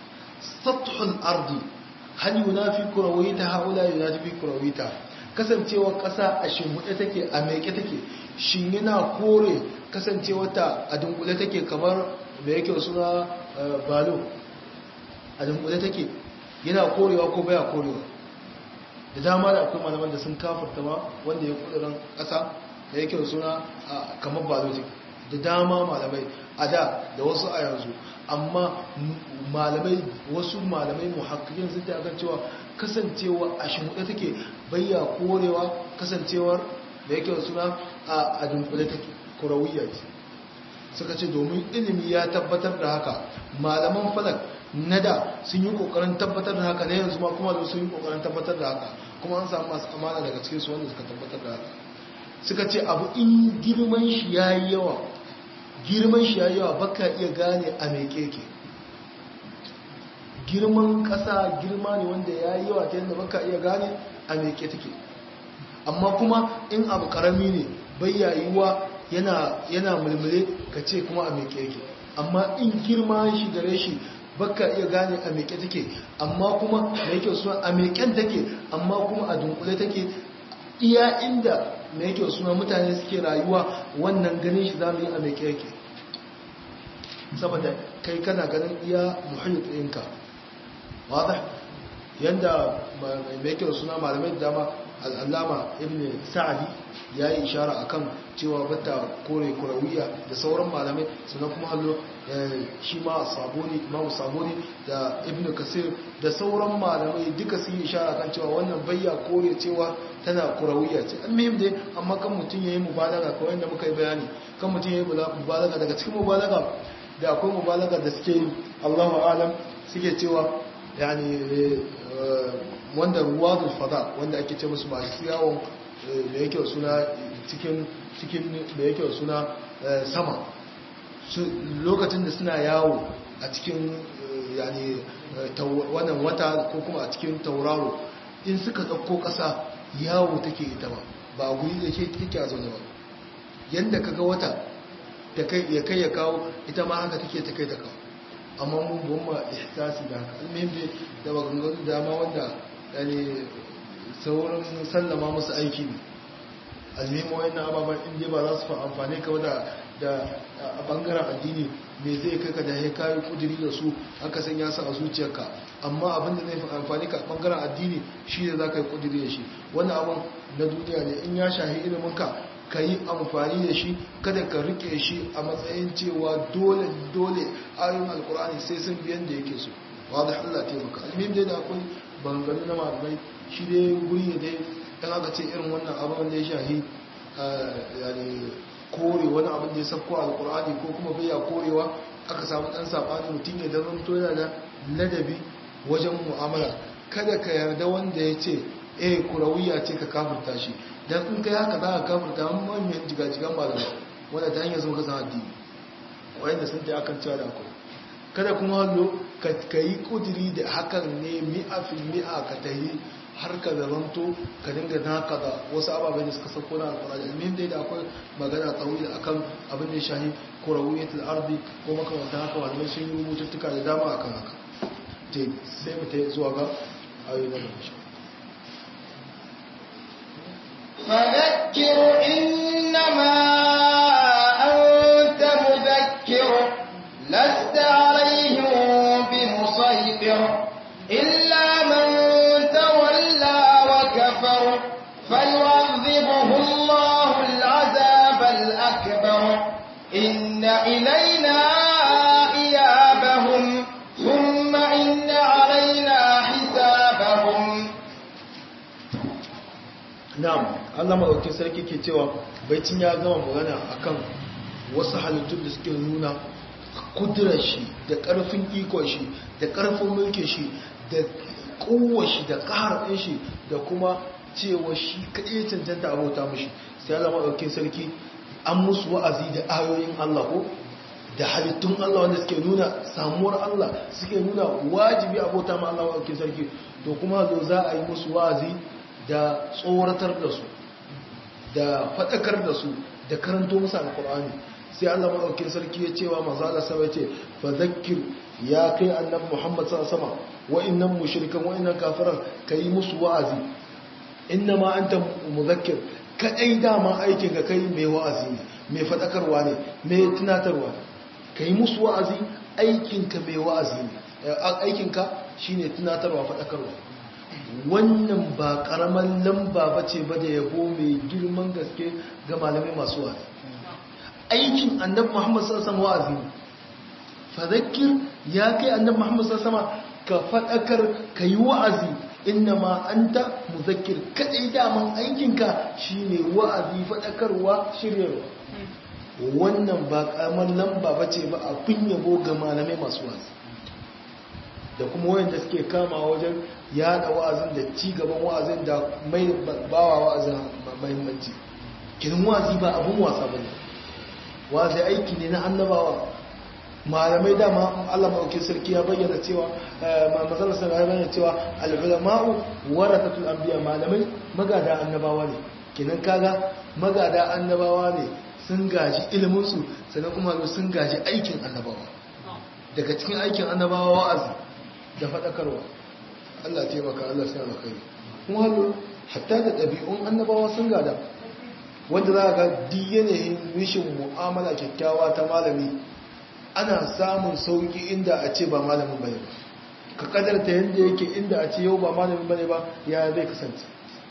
sathul ardi hal yunafi kurawita haula yunafi kurawita kasancewar kasa a shinhude take a meke take shin yana kore kasancewar ta a dunkule take kamar me yake suna balo a dunkule take yana korewa ko baya korewa da dama da akwai malaman da sun kafarta ma wanda ya kudurin ƙasa da yake suna kamar biologic da dama malamai a da da wasu a yanzu amma malamai wasu malamai muhakkikin sun ta cewa kasancewa a shimuɗe take bayya korewa kasancewar da yake suna a dunkule take kurawiyya ce suka ce domin ilimi ya tabbatar da haka malaman falak na da sun yi kokarin tabbatar da haka na yanzu ma kuma da sun yi kokarin tabbatar da haka kuma an samu masu amana daga cikin su wanda suka tabbatar da haka suka ce abu in girman shi ya yi yawa girman shi ya yi yawa baka iya gane a mai keke girman kasa girma ne wanda ya yi yawa ta yadda baka iya gane a mai ke take amma kuma in abu karami ne bai yayuwa yana yana mulmule ka ce kuma a mai keke amma in girma shi gare shi baka iya gane a meke take amma kuma mai kyau suna a meken take amma kuma a dunkule take iya inda mai kyau suna mutane suke rayuwa wannan ganin shi za mu yi a meke yake saboda kai kana ganin iya muhayyar ɗinka wadda yadda mai kyau suna malamai da dama al'allama ibn sa'adi ya yi ishara akan cewa bata kore kurawiya da sauran malamai sannan kuma hallo shi ma saboni imamu saboni da ibn kasir da sauran malamai duka sun yi ishara kan cewa wannan bayya kore cewa tana kurawiya ce almihim dai amma kan mutum ya yi mubalaga kawai yadda muka yi bayani kan mutum ya yi mubalaga daga cikin mubalaga da akwai mubalaga da suke yi allahu alam suke cewa yani wanda ruwa fada wanda ake ce musu masu yawon da yake suna cikin cikin da yake suna sama lokacin da suna yawo a cikin yani wannan wata ko kuma a cikin tauraro in suka ɗauko ƙasa yawo take ita ba ba guri da ke take a zaune ba yadda kaga wata ya kai ya kawo ita ma haka take ta kai ta kawo amma mun goma ihtasi da haka almuhim da maganganu dama wanda yani sauran sallama musu aiki ne almuhim wayannan ababen inda ba za su fa amfani ka da da a bangaren addini me zai kai ka da ya kayi kudiri da su aka sanya su a zuciyarka amma abin da zai fi amfani ka a bangaren addini shi ne za ka yi kudiri da shi wannan abin na duniya ne in ya shahi ilimin ka ka yi amfani da shi kada ka rike shi a matsayin cewa dole dole ayoyin alkur'ani sai sun biyan da yake so wa da Allah taimaka almim dai da akwai bangare na malamai shi dai guri ne dai dan aka ce irin wannan abin da ya shahi yani kore wani abin da ya sabko alkur'ani ko kuma bai ya korewa aka samu dan sabani mutum ya zama to yana da ladabi wajen mu'amala kada ka yarda wanda ya ce eh kurawiya ce ka kafirta shi dan in kai haka za ka kafirta manyan jigajigan malamai wanda ta hanyar zuwa kasan addini wanda sun ta akan cewa da akwai kada kuma hallo ka yi kudiri da hakan ne mi'a fil mi'a ka ta yi har ka zamanto ka dinga naka da wasu ababai da suka sauko na alkurani ilmin dai da akwai magana tsawi akan abin da ya shahi kurawiyatul ardi ko makamantan haka malamai sun yi rubututtuka da dama akan haka sai mu ta zuwa ga ayoyi na gaba فذكر إنما أنت إن إلينا إيابهم ثم إن علينا حسابهم na'am Allah madaukakin sarki ke cewa baicin ya gama magana akan wasu halittun da suke nuna kudurar shi da karfin ikon shi da karfin mulkin shi da kowar shi da kahar ɗin shi da kuma cewa shi kaɗai cancanta abota mashi sai Allah madaukakin sarki an musu wa'azi da ayoyin Allah ko da halittun Allah wanda suke nuna samuwar Allah suke nuna wajibi abota ma Allah madaukakin sarki to kuma zo za a yi musu wa'azi da tsoratar da su da faɗakar da su da karanto musu alkur'ani sai Allah maɗaukin sarki ya cewa mazala sama ce fa zakir ya kai annabi Muhammad sallallahu alaihi wasallam wa'annan mushrikan wa'annan kafiran kai musu wa'azi innama anta muzakkir kadai dama aikin ka kai mai wa'azi ne mai faɗakarwa ne mai tunatarwa kai musu wa'azi aikin ka mai wa'azi ne aikin ka shine tunatarwa faɗakarwa wannan ba karaman lamba ba ce ba da yabo mai girman gaske ga malamai masu wa'azi aikin annabi muhammad sassan wa'azi ne fadakir ya kai annabi muhammad sassan ka faɗakar ka yi wa'azi inna ma an ta muzakir kaɗai daman aikinka shi ne wa'azi faɗakarwa shiryarwa wannan ba karaman lamba ba ce ba a kun yabo ga malamai masu wa'azi da kuma wayanda suke kama wajen yada wa'azin da ci gaban wa'azin da mai bawa wa'azin mahimmanci kirin wa'azi ba abun wasa bane wa'azi aiki ne na annabawa malamai dama Allah maɗauki sarki ya bayyana cewa mazalar sa ya bayyana cewa al-ulama'u warathatul anbiya malamai magada annabawa ne kinan kaga magada annabawa ne sun gaji ilimin su sannan kuma sun gaji aikin annabawa daga cikin aikin annabawa wa'azi da faɗakarwa Allah taimaka Allah sai alkhairi kuma hallo hatta da ɗabi'un annabawa sun gada wanda za ga duk yanayin rishin mu'amala kyakkyawa ta malami ana samun sauki inda a ce ba malamin bane ba ka kadarta yadda yake inda a ce yau ba malamin bane ba ya zai kasance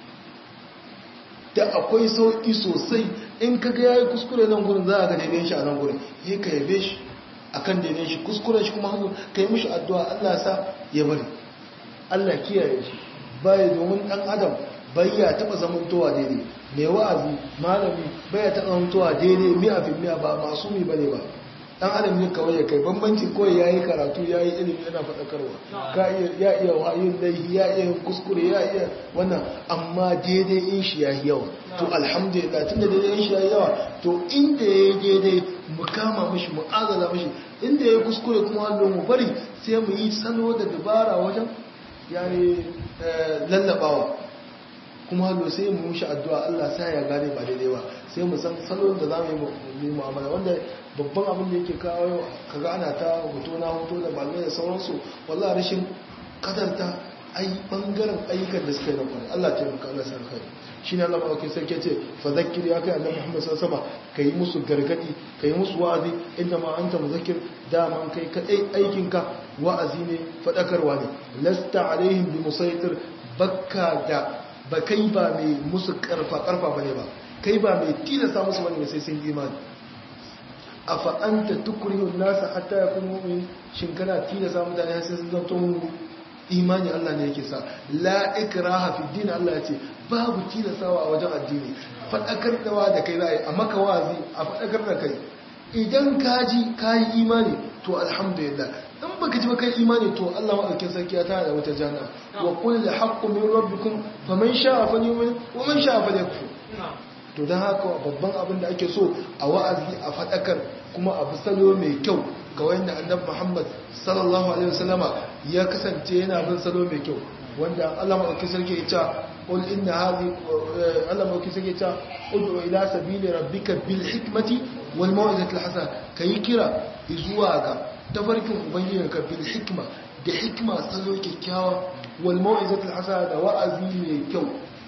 da akwai sauki sosai in ka ga yayi kuskure nan gurin za a ga daidai shi a nan gurin yi ka yabe shi akan daidai shi kuskuren shi kuma hannu ka yi mishi addu'a Allah sa ya bari Allah kiyaye shi bai domin dan adam bai ya taba zamantowa daidai mai wa'azi malami bai ya taba zamantowa daidai mi'a fi mi'a ba masu mi bane ba dan adam ne kawai ya kai bambanci kawai yayi karatu yayi ilimi yana fadakarwa ka iya ya iya wayin laihi ya iya kuskure ya iya wannan amma daidai in shi yayi yawa to alhamdulillah tunda daidai in shi yayi yawa to inda yayi daidai mu kama mishi mu azala mishi inda yayi kuskure kuma Allah mu bari sai mu yi salo da dabara wajen yani lallabawa kuma hallo sai mu mishi addu'a Allah sai ya gane ba daidai ba sai mu san salon da zamu yi mu'amala wanda babban abin da yake kawo kaga ana ta hoto na hoto da malamai da sauransu wallahi rashin kadarta ai bangaren ayyukan da suka yi na kwarai Allah ta maka Allah sai alkhairi shine Allah madaukakin sarki ce fa zakkir ya kai Annabi Muhammad sallallahu alaihi wasallam kai musu gargadi kai musu wa'azi inda ma anta muzakkir dama kai kadai aikin ka wa'azi ne fadakarwa ne lasta alaihim bi musaitir bakka da ba kai ba mai musu karfa karfa bane ba kai ba mai tilasta musu bane sai sun imani afa anta tukrihu an-nasa hatta yakunu mu'min shin kana tilasta mutane sai sun zanto imani Allah ne yake sa la ikraha fi din Allah yace babu tilasawa a wajen addini fadakar dawa da kai zai amma ka wazi a fadakar da kai idan kaji kai imani to alhamdulillah in baka ji baka imani to Allah madaukakin sarki ya tana da wata janna wa qul la haqqu min rabbikum faman sha'a falyu'min wa man sha'a falyakfur to dan haka babban abin da ake so a wa'azi a fadakar kuma a salo mai kyau ga wanda annabi Muhammad sallallahu alaihi wasallama ya kasance yana bin salo mai kyau wanda Allah madaukakin sarki ya ce qul inna hadhi Allah madaukakin sarki ya ce ud'u ila sabili rabbika bil hikmati wal mau'izati al hasana kai kira zuwa ga tafarkin ubangijinka bil hikma da hikma salo kyakkyawa wal mau'izati al hasana da wa'azi mai kyau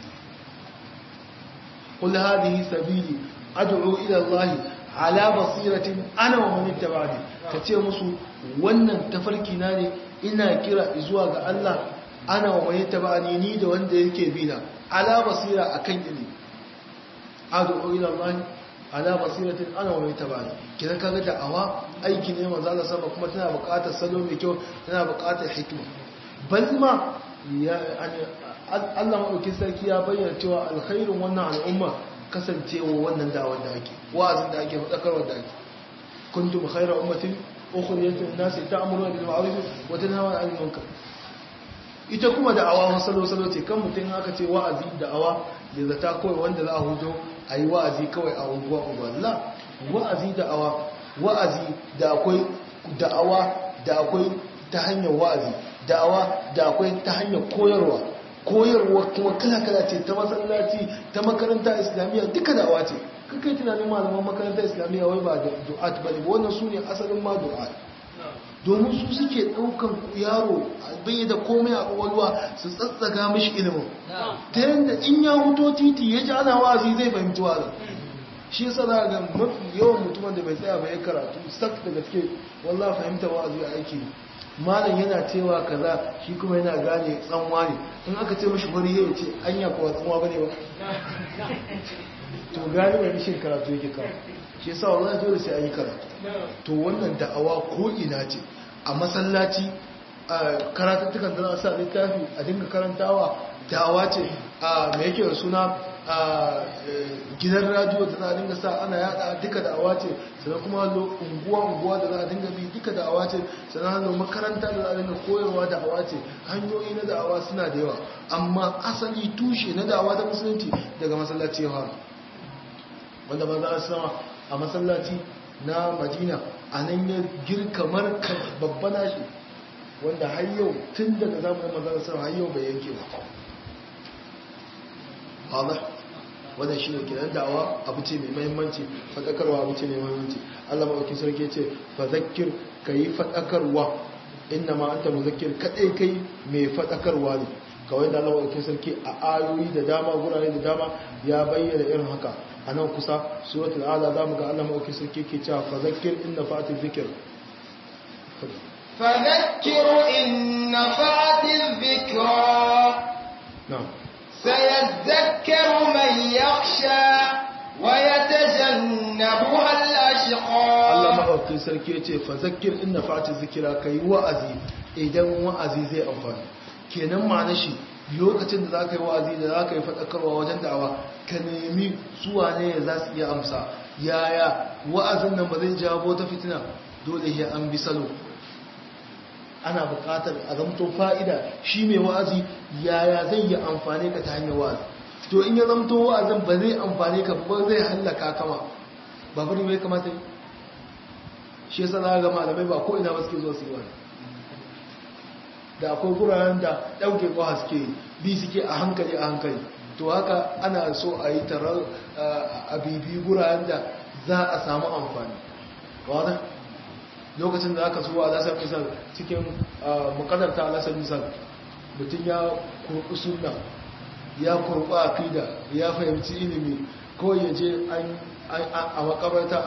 qul hadhihi sabili ad'u ila Allah ala basiratin ana wa man ittaba'ani kace musu wannan tafarki na ne ina kira zuwa ga Allah ana wa man ittaba'ani ni da wanda yake bi na ala basira akan ilimi ad'u ila Allah ala basiratin ana wa tabani kidan kaga da'awa aiki ne manzo Allah sama kuma tana buƙatar salo mai kyau tana buƙatar hikima bal ma ya Allah madaukin sarki ya bayyana cewa alkhairin wannan al'umma kasancewa wannan da'awar da ake wa'azin da ake fadakarwa da ake kuntum khayra ummatin ukhrijat lin-nasi ta'muruna bil ma'ruf wa tanhauna 'anil munkar ita kuma da'awa masalo-salo ce kan mutum aka ce wa'azi da'awa da zata kawai wanda za a hujo a yi wa'azi kawai a unguwa unguwa wa'azi da'awa wa'azi da akwai da'awa da akwai ta hanyar wa'azi da'awa da akwai ta hanyar koyarwa koyarwa kuma kala-kala ce ta masallaci ta makaranta islamiyya duka da'awa ce kakai tunanin malaman makaranta islamiyya wai ba da du'at ba ne wannan su ne asalin ma du'at domin su suke ɗaukan yaro bai da komai a ƙwaƙwalwa su tsatsaga mishi ilimin ta yadda in ya huto titi ya ji ana wazi zai fahimci wazin shi yasa za ga mafi yawan mutumin da bai tsaya bai karatu sak da gaske wallah fahimta wazi a aiki malam yana cewa kaza shi kuma yana gane tsanwa ne in aka ce mashi wani ya ce anya kuwa tsanwa bane ba to gani mai rishin karatu yake kawo shi yasa wallahi dole sai an yi karatu to wannan da'awa ko ina ce a masallaci karatattukan da za a sa littafi a dinga karantawa da'awa ce a mai yake da suna a gidan radio da za a dinga sa ana yada duka da'awa ce sannan kuma hannu unguwa-unguwa da za a dinga bi duka da'awa ce sannan hannu makaranta da za a dinga koyarwa da'awa ce hanyoyi na da'awa suna da yawa amma asali tushe na da'awa ta musulunci daga masallaci ya fara wanda ba za a sama a masallaci na madina a nan ya girka markar babba nashi wanda har yau tun daga zamanin manzana sama har yau bai yanke ba Allah wannan shi ne kiran da'awa abu ce mai mahimmanci faɗakarwa abu ce mai mahimmanci Allah maɗauki sarki ce fa zakir ka yi faɗakarwa inna ma anta muzakkir kaɗai kai mai faɗakarwa ne kawai da Allah maɗauki sarki a ayoyi da dama gurare da dama ya bayyana irin haka a nan kusa suratul ala za mu ga Allah maɗauki sarki ke cewa fa zakir inna fa'ati zikir فذكر إن نفعت الذكرى na'am سيذكر من يخشى ويتجنبها الأشقى Allah maɗaukin sarki ya ce fazakir inna fati zikira ka yi wa'azi idan wa'azi zai amfani kenan ma na shi lokacin da za ka yi wa'azi da za ka yi faɗakarwa wajen da'awa ka nemi suwa ne za su iya amsa yaya wa'azin nan ba zai jawo ta fitina dole ya an bi salo ana buƙatar a zamto fa'ida shi mai wa'azi yaya zai yi amfani ka ta hanyar wa'azi to in ya zamto wa'azin ba zai amfani ka ba zai hallaka kama ba bari mai kamata yi shi yasa za ga malamai ba ko ina ba suke zo su yi wani da akwai guraren da ɗauke ko haske bi suke a hankali a hankali to haka ana so a yi tarar a bibi guraren da za a samu amfani wadda lokacin da aka suwa alasar misal cikin makadarta alasar misal mutum ya kurɓi suna ya kurɓi akida ya fahimci ilimi ko ya je a makabarta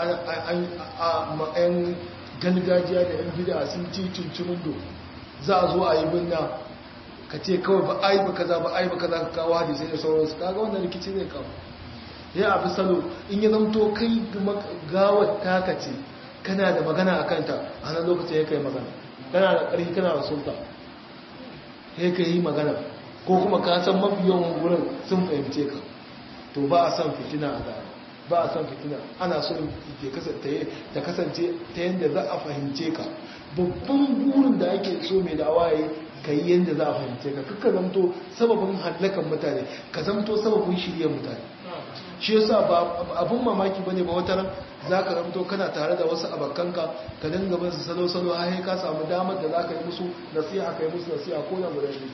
a ma'ayan gargajiya da yan bida sun ci cincirindo za a zo a yi binna ka ce kawai ba a yi ba kaza ba a yi ba kaza ka kawo hadisai da sauransu kaga wannan rikici zai kawo ya abu salo in ya zamto kai gawar taka ce kana da magana a kanta a nan lokacin ya kai magana kana da ƙarfi kana da sulta ya kai yi magana ko kuma ka san mafi yawan wurin sun fahimce ka to ba a san fitina a gaba ba a san fitina ana so ta kasance ta yadda za a fahimce ka babban burin da ake so mai da waye ka yi yadda za a fahimce ka kakka zamto sababin hallakan mutane ka zamto sababin shirya mutane shi yasa ba abun mamaki bane ba wata ran zaka zamto kana tare da wasu abakanka ka dinga bin su salo salo har ka samu damar da zaka yi musu nasiha kai musu nasiha ko da guda ne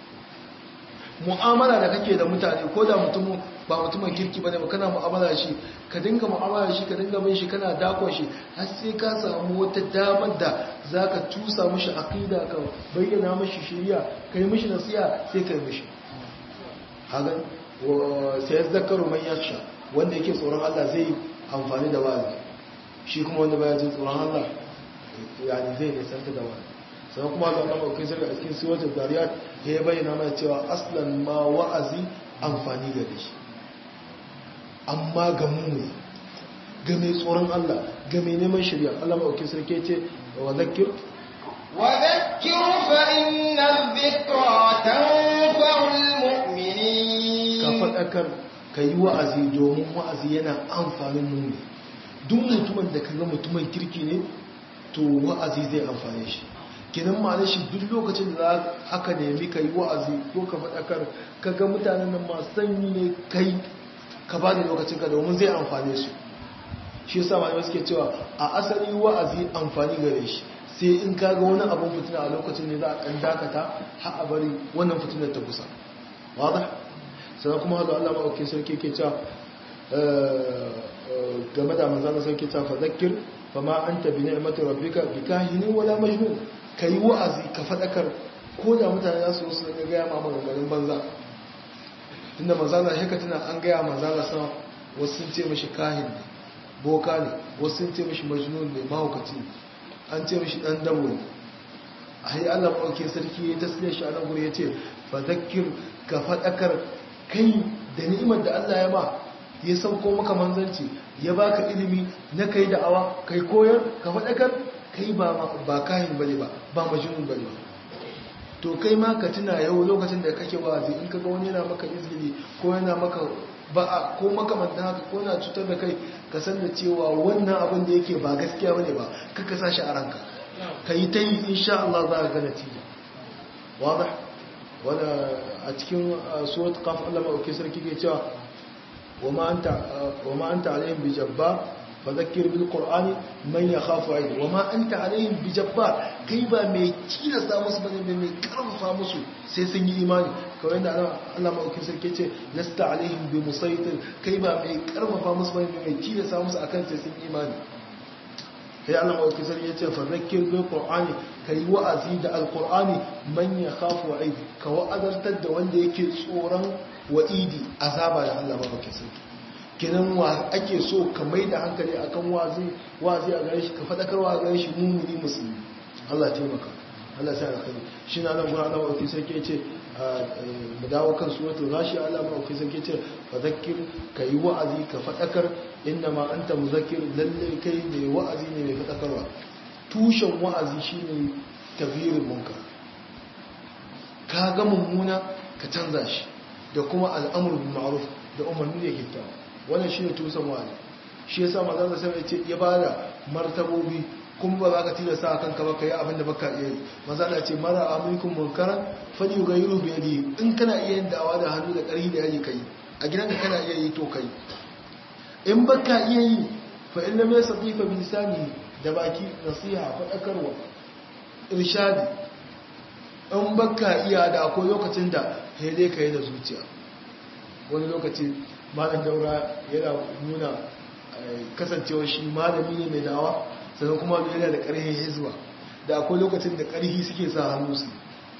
mu'amala da kake da mutane ko da mutum ba mutumin kirki bane ba kana mu'amala shi ka dinga mu'amala shi ka dinga bin shi kana dakon shi har sai ka samu wata damar da zaka tusa mishi aqida ka bayyana mishi shari'a kai mishi nasiha sai kai mishi hagan sai zakaru man yaksha wanda yake tsoron Allah zai amfani da wa'azi shi kuma wanda baya jin tsoron Allah yani zai nisanta da wa'azi sannan kuma Allah Allah kai sai a cikin suratul zariyat ya bayyana mana cewa aslan ma wa'azi amfani gare shi amma ga mu ga mai tsoron Allah ga mai neman shirya Allah maɗauki sarki ce wa zakir وذكر فإن الذكرى تنفع المؤمنين ka faɗakar ka yi wa'azi domin wa'azi yana amfanin nuni duk mutumin da ka ga mutumin kirki ne to wa'azi zai amfane shi kenan ma shi duk lokacin da aka nemi ka yi wa'azi ko ka faɗakar ka ga mutanen nan masu sanyi ne kai ka ba da lokacin ka domin zai amfane su shi yasa malamai suke cewa a asali wa'azi amfani gare shi sai in ka ga wani abin fitina a lokacin ne za a ɗan dakata har a bari wannan fitinar ta kusa wada sannan kuma hazo Allah maɗauki sarki ke cewa game da manzana sarki ta fadakir fa ma an tabi ni'mati rabbika bi kahinin wala majnun kai wa'azi ka fadakar ko da mutane za su wasu ga gaya ma maganganun banza inda manzana haka tana an gaya manzana sama wasu sun ce mashi kahin ne boka ne wasu sun ce mashi majnun ne mahaukaci an ce mashi dan dabo ne a yi allah maɗauki sarki ya tasirya shi a nan guri ya ce fadakir ka fadakar kai da ni'imar da allah ya ma ya sauko maka manzanci ya baka ilimi na kai da'awa kai koyar ka faɗakar kai ba ba kahin bane ba ba majnun bane ba to kai ma ka tuna yau lokacin da kake wazi in kaga wani yana maka izgili ko yana maka ba'a ko makamantan haka ko yana cutar da kai ka san da cewa wannan abin da yake ba gaskiya bane ba kaka sa shi a ranka ka yi ta yi insha Allah za ka ga natija wadah wanda a cikin surat qaf Allah ma sarki ke cewa وما أنت, وما أنت عليهم بجبار فذكر بالقرآن من يخاف عيد وما أنت عليهم بجبار كيبا مي كيلا سامس بني مي كرم فامسو سيسن إيماني كوين الله ما أكي سركي لست عليهم بمسيطر كيبا مي كرم فامس بني مي كيلا سامس أكن سيسن إيماني sai Allah wa kisar ya ce fadakir bil qur'ani kai wa'azi da alqur'ani man yakhafu wa'id ka wa'azartar da wanda yake tsoron wa'idi azaba da Allah ba baka sai kinan wa ake so ka mai da hankali akan wazi wazi a gare shi ka fadakarwa a gare shi mumuni musulmi Allah ya taimaka Allah ya sa alkhairi shi na nan gurin Allah wa kisar ke ce mu dawo kan suratul ghashi Allah ma ku sai ce fadhakkir kai wa'azi ka fadakar inna ma anta muzakkir lalle kai ne wa'azi ne mai fadakarwa tushen wa'azi shine taghyirul munkar ka ga mummuna ka canza shi da kuma al'amru bil ma'ruf da umarni da kyakkyawa wannan shine tushen wa'azi shi yasa manzon Allah sai ya ce ya bada martabobi kuma ba za ka tilasta a kanka ba ka yi abinda ba ka iya yi maza da ce mara amurkun munkaran fadi ga yi rubu yadi in kana iya yin dawa da hannu da ƙarfi da yaji ka yi a gidan ka kana iya yi to ka yi in ba ka iya yi fa in lam yastati fa bi lisani da baki nasiha faɗakarwa irshadi in ba ka iya da akwai lokacin da dai ka yi da zuciya wani lokaci malam daura yana nuna kasancewa shi malami ne mai dawa sannan kuma yana da ƙarfin hizba da akwai lokacin da ƙarfi suke sa hannu su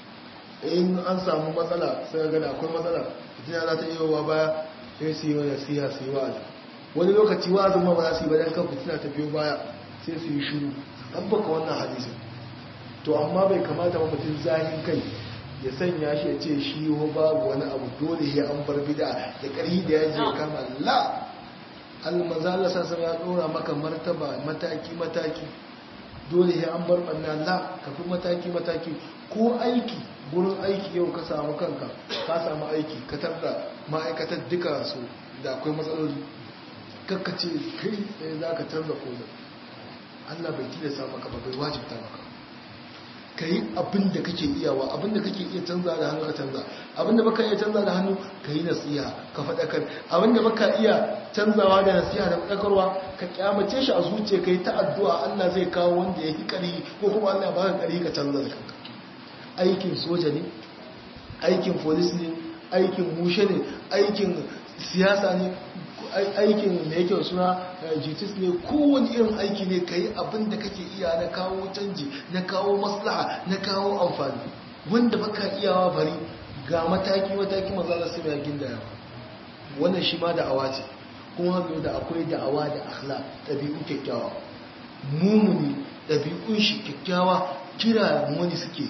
in an samu matsala sai ga da akwai matsala fitina za ta iya wa baya sai su yi wa nasiha su yi wa'azi wani lokaci wa'azin ma ba za su yi bayan kan fitina ta biyo baya sai su yi shiru an baka wannan hadisin to amma bai kamata ba mutum zahin kai ya sanya shi ya ce shi babu wani abu dole ya an bar bida da ƙarfi da yaji ya kama la almanza Allah sassan ya dora maka martaba mataki-mataki dole ya an bar ɓanna la ka fi mataki-mataki ko aiki gurin aiki yau ka samu kanka ka samu aiki ka tarda ma'aikatar duka su da akwai matsaloli kakkace kai tsaye za ka tarda kome Allah bai tilasta maka ba bai wajibta maka ka yi abin da kake iyawa abin da kake iya canza da hannu ka canza abin da baka iya canza da hannu ka yi nasiha ka faɗakar abin da baka iya canzawa da nasiha da faɗakarwa ka kyamace shi a zuciya ka yi ta addu'a Allah zai kawo wanda ya fi ƙari ko kuma Allah ba ka ƙari ka canza da kanka aikin soja ne aikin polis ne aikin mushe ne aikin siyasa ne aikin da yake suna jitis ne kowane irin aiki ne ka yi abin da kake iya na kawo canji na kawo maslaha na kawo amfani wanda baka iyawa bari ga mataki-mataki maza sai mai ginda yawa wannan shi ma da'awa ce kuma hannu da akwai da'awa da akhla ɗabi'u kyakkyawa mumuni ɗabi'un shi kyakkyawa kira wani suke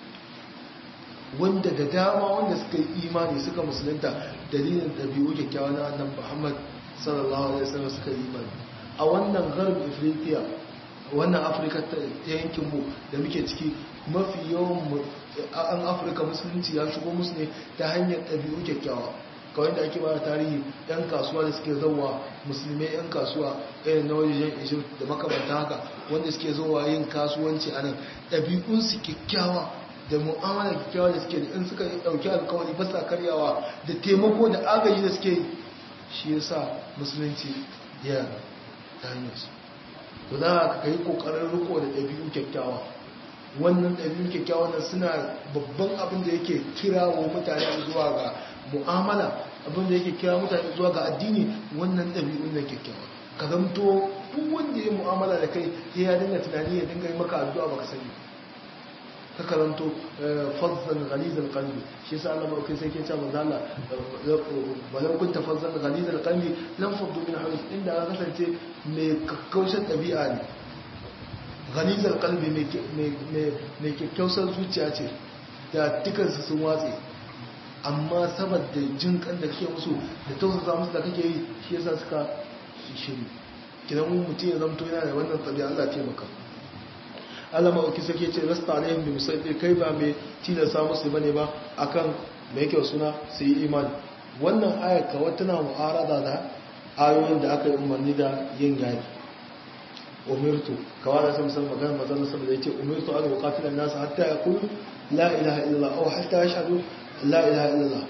wanda da dama wanda suka yi imani suka musulunta dalilin ɗabi'u kyakkyawa na annan muhammad sallallahu alaihi wasallam suka yi imani a wannan garb afirka wannan afirka ta yankin mu da muke ciki mafi yawan an afirka musulunci ya shigo musu ne ta hanyar ɗabi'u kyakkyawa kawai da ake bada tarihi yan kasuwa da suke zauwa musulmai yan kasuwa irin na wajen egypt da makamanta haka wanda suke zauwa yin kasuwanci a nan ɗabi'unsu kyakkyawa da mu'amala kyakkyawa da suke da in suka ɗauki alkawari ba sa karyawa da taimako da agaji da suke shi ya sa musulunci ya ta hanyar su to za ka yi ƙoƙarin riko da ɗabi'u kyakkyawa wannan ɗabi'u kyakkyawa nan suna babban abin da yake kira wa mutane zuwa ga mu'amala abin da yake kira mutane zuwa ga addini wannan ɗabi'un na kyakkyawa ka zamto duk wanda ya mu'amala da kai ya dinga tunani ya dinga yi maka addu'a baka sani ka karanto fazzan ghalizal qalbi shi yasa Allah barkai sai ke cewa manzo Allah walau kunta fazzan ghalizal qalbi lam faddu min hawlik inda ka kasance mai kakkausar ɗabi'a ne ghalizal qalbi mai kakkausar zuciya ce da dukansu sun watse amma saboda jin kan da kake musu da tausasa musu da kake yi shi yasa suka shiri kidan mutum ya zamto yana da wannan tabi'a Allah taimaka Allah ma'auki sake ce rasta alaihim bi musaitir kai ba mai tilasta musu bane ba akan me yake suna su yi imani wannan ayar kawai tana mu'arada da ayoyin da aka yi umarni da yin gadi umirtu kawai da sam san magana mazan saboda yace umirtu an uqatila an-nas hatta yaqulu la ilaha illallah aw hatta yashhadu la ilaha illallah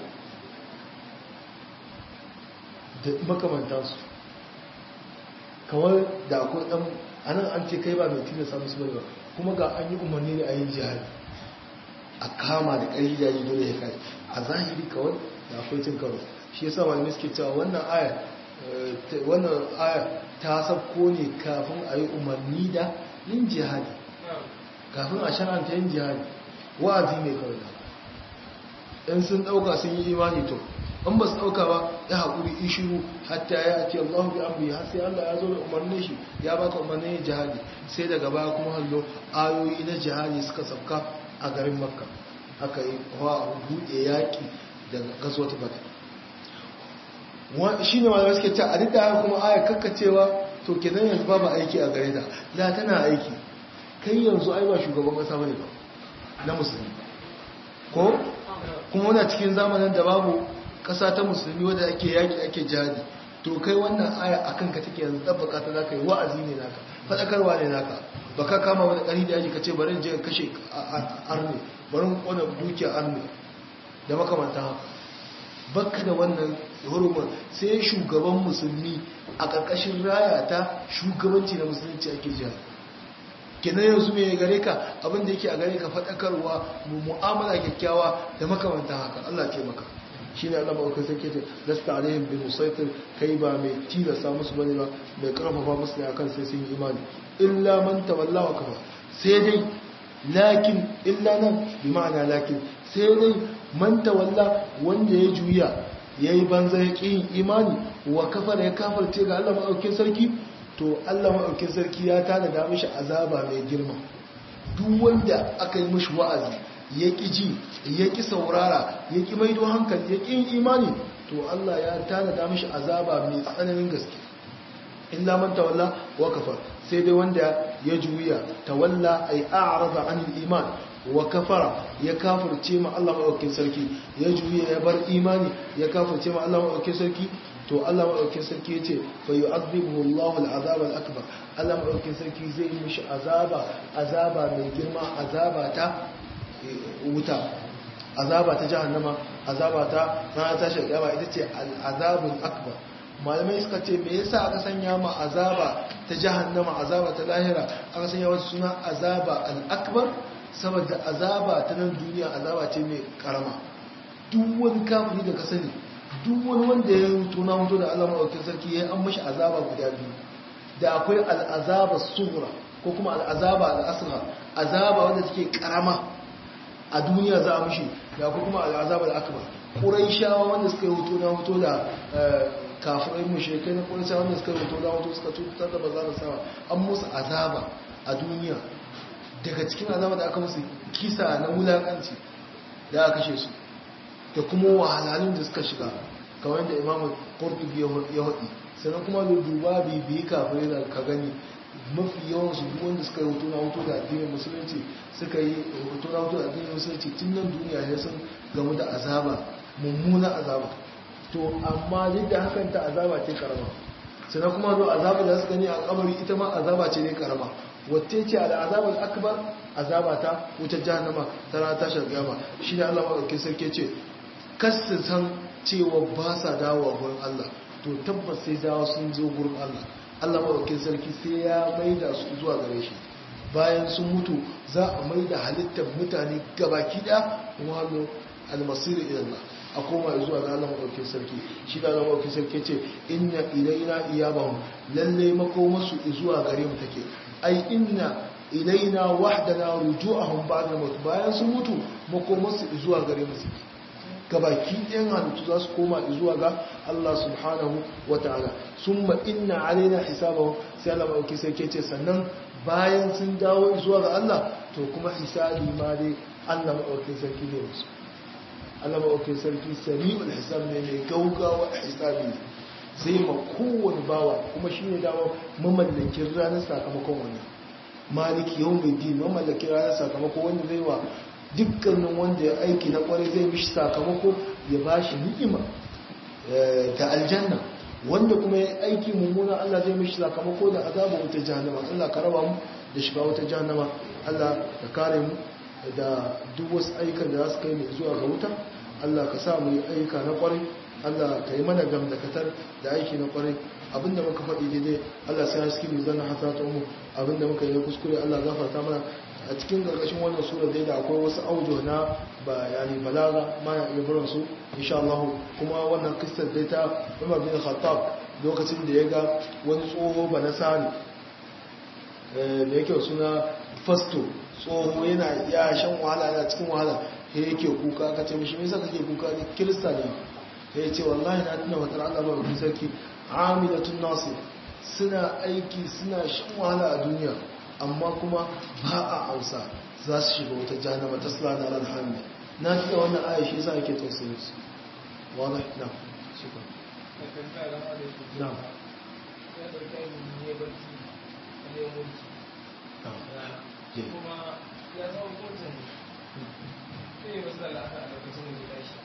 da makamantansu kawai da akwai dan anan an ce kai ba mai tilasta musu bane ba kuma ga an yi umarni ne a yin jihar a kama da ƙarfi jaji dole ya kai a zahiri kawai da akwai cin karo shi yasa malamai suke cewa wannan aya wannan aya ta sabko ne kafin a yi umarni da yin jihadi kafin a shar'anta yin jihadi wa'azi ne kawai da in sun ɗauka sun yi imani to in ba su ɗauka ba ya haƙuri ishiru hatta ya ce Allah bi amri har sai Allah ya zo da umarnin shi ya baka umarnin jihadi sai daga baya kuma hallo ayoyi na jihadi suka sauka a garin makka aka yi wa buɗe yaƙi daga gazuwar bata shi ne malamai suke ce a duk da kuma aya kakkacewa to kenan yanzu babu aiki a gare ta da tana aiki kai yanzu ai ba shugaban ƙasa bane ba na musulmi ko kuma wana cikin zamanin da babu kasa ta musulmi wadda ake yaki ake jihadi to kai wannan aya a kanka take yanzu tabbaka ta zaka yi wa'azi ne naka fadakarwa ne naka baka kama wani ƙari da yaji ka ce bari je kashe arne bari kona dukiya arne da makamanta haka baka da wannan hurumin sai shugaban musulmi a ƙarƙashin raya ta shugabanci na musulunci ake jihadi kenan yanzu mai gare ka abinda yake a gare ka faɗakarwa mu'amala kyakkyawa da makamanta haka Allah ce maka shi ne Allah ma'aukar sarki ce lasta alaihim bin musaitir kai ba mai tilasta musu bane ba mai karfafa musu ne akan sai sun yi imani illa man tawalla wa kafa sai dai lakin illa nan bi ma'ana lakin sai dai man tawalla wanda ya juya yayi banza ya yin imani wa kafa da ya kafarce ga Allah ma'aukar sarki to Allah ma'aukin sarki ya tada da mishi azaba mai girma duk wanda aka yi mishi wa'azi ya ƙi ji ya ƙi saurara ya ƙi maido hankali ya ƙi yin imani to Allah ya tada da mishi azaba mai tsananin gaske illa man tawalla wa kafar sai dai wanda ya juya tawalla ay a'rada anil iman wa kafara ya kafirce ma Allah ma'aukin sarki ya juya ya bar imani ya kafirce ma Allah ma'aukin sarki to Allah maɗaukin sarki ya ce bai yi azibu Allah al'azaba al'akbar Allah maɗaukin sarki zai yi mishi azaba azaba mai girma azaba ta wuta azaba ta jahannama azaba ta rana ta shagaba ita ce al'azabun akbar malamai suka ce me yasa aka sanya ma azaba ta jahannama azaba ta lahira aka sanya wasu suna azaba al'akbar saboda azaba ta nan duniya azaba ce mai karama duk wani kafiri da ka sani duk wani wanda ya mutu na mutu da Allah maɗaukin sarki ya an mashi azaba guda biyu da akwai al'azaba sura ko kuma al'azaba al'asra azaba wanda suke karama a duniya za a mashi da akwai kuma al'azaba al'akbar ƙurai shawa wanda suka yi hutu na hutu da kafirai mushrikai na ƙurai shawa wanda suka yi hutu na hutu suka cutar da baza da sama an musu azaba a duniya daga cikin azaba da aka musu kisa na wulakanci da aka kashe su da kuma wahalhalun da suka shiga kamar da imamu ƙordubi ya haɗi sannan kuma da duba bibiyi kafin da ka gani mafi yawan su duk wanda suka yi hoto na hoto da addinin musulunci suka yi hoto na hoto da addinin musulunci tun nan duniya ne sun gamu da azaba mummuna azaba to amma duk da hakan ta azaba ce karama sannan kuma zo azaba da su gani a kabari ita ma azaba ce ne karama wacce ce al azabar akbar azaba ta wutar jahannama ta rana tashar gama shi ne Allah maɗauki sarki ce kasu san cewa ba sa dawowa gurin Allah to tabbas sai dawo sun zo gurin Allah Allah maɗauki sarki sai ya maida su zuwa gare shi bayan sun mutu za a maida halittar mutane gabaki ɗaya kuma hannu almasiru ilallah a koma zuwa ga Allah maɗauki sarki shi da Allah maɗauki sarki ce inna ilaina iyabahum lalle makomasu zuwa gare mu take ai inna ilaina wahdana ruju'ahum ba'da maut bayan sun mutu makomarsu zuwa gare mu gabaki ɗayan halittu za su koma zuwa ga Allah subhanahu wa ta'ala summa inna alaina hisabahum sai Allah mauki sai ke ce sannan bayan sun dawo zuwa ga Allah to kuma hisabi ma dai Allah mauki sarki ne musu Allah mauki sarki sari'ul hisab ne mai gaugawa hisabi zai ma kowane bawa kuma shine dawo mamallakin ranar sakamakon wannan maliki yau mai din mamallaki ranar sakamako wanda zai wa dukkanin wanda ya aiki na kwarai zai mishi sakamako ya ba shi ni'ima da aljanna wanda kuma ya aiki mummuna Allah zai mishi sakamako da azaba wuta jahannama Allah ka raba mu da shiga wuta jahannama Allah ka kare mu da duk wasu aikan da za su kai mu zuwa ga wuta Allah ka sa mu yi aika na kwarai Allah ka yi mana gamdakatar da aiki na kwarai abinda muka faɗi daidai Allah sai haske mu zanna hasata mu abinda muka yi kuskure Allah gafarta mana a cikin gargashin wannan sura dai da akwai wasu audio na bayani balaga ma ya iya barin su insha Allah kuma wannan kissar dai ta Umar bin Khattab lokacin da ya ga wani tsoho ba na sani da yake suna fasto tsoho yana ya shan wahala yana cikin wahala sai yake kuka ka ce mishi me yasa kake kuka ne kirista ne ya ce wallahi na tuna matar Allah ba ku sarki amilatun nasir suna aiki suna shan wahala a duniya amma kuma ba a ausa za su shiga wata jahannama ta sula na ran hannu na tuna wannan aya shi yasa ake tausayin su wala na shukran na kuma ya zama kotun sai wasu da la'aka a lokacin da ya tashi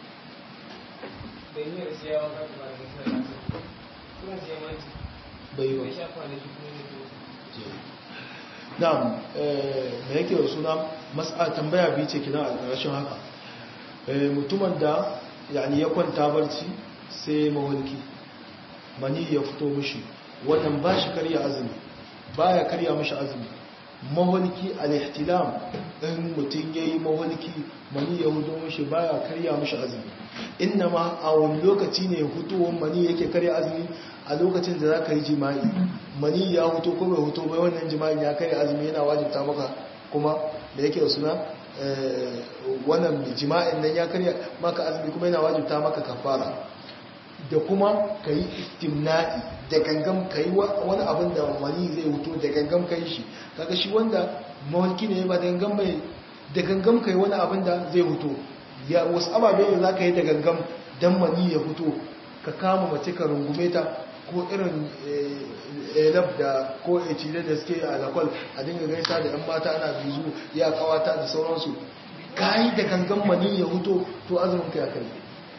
da yi da siyawa ka ba da wasu da la'aka kuma siya manci bai ba bai shafa da shi kuma ne to na'am da yake da suna mas'a tambaya biyu ce kina a ƙarshen haka mutumin da yani ya kwanta barci sai mawalki mani ya fito mishi wannan ba shi karya azumi ba ya karya mishi azumi mawalki al-ihtilam in mutum yayi mawalki mani ya hudo mishi baya karya mishi azumi inna ma a wani lokaci ne hutuwan mani yake karya azumi a lokacin da za ka yi jima'i mani ya huto ko bai huto bai wannan jima'i ya karya azumi yana wajibta maka kuma da yake suna wannan jima'in nan ya karya maka azumi kuma yana wajibta maka kafara da kuma ka yi istimna'i da gangam ka yi wani abin da mani zai huto da gangam ka yi shi kaga shi wanda mawalki ne ba da gangam bai da gangam ka yi wani abin da zai huto ya wasu ababe ne za ka yi da gangam don mani ya huto ka kama mace ka rungume ta ko irin elab da ko ecile da suke a lakwal a dinga gaisa da yan mata ana bizu ya kawata da sauransu ka yi da gangan mani ya huto to azumin ka ya kai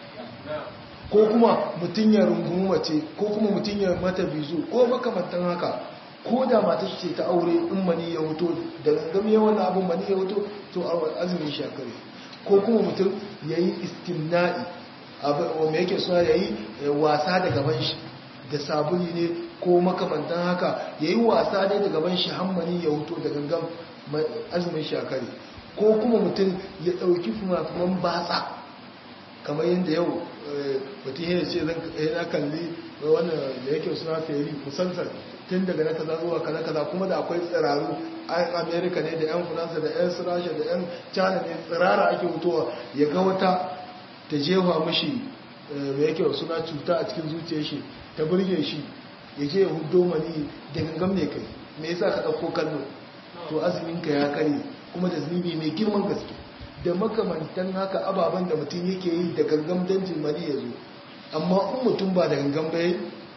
ko kuma mutum ya rungumi mace ko kuma mutum ya mata bizu ko makamantan haka ko da mata ce ta aure in mani ya huto da gangan ya wani abin mani ya huto to azumin shi ya kare ko kuma mutum ya yi istimna'i wanda yake suna ya yi wasa da gaban shi da sabuli ne ko makamantan haka ya yi wasa ne da gaban shi hammani ya huto da gangan azumin shakari ko kuma mutum ya ɗauki fumafuman batsa kamar yadda yau mutum yana ce yana kalli wannan da yake suna feri musamman tun daga na kaza zuwa kaza kaza kuma da akwai tsiraru an amerika ne da yan faransa da yan rasha da yan china ne tsirara ake hutowa ya ga wata ta jefa mashi mai yake suna cuta a cikin zuciyar shi ta burge shi ya je ya hudo mani da gangam ne kai me yasa ka ɗauko kallo to azumin ka ya kare kuma da zunubi mai girman gaske da makamantan haka ababen da mutum yake yi da gangam danjin mani ya zo amma in mutum ba da gangam bai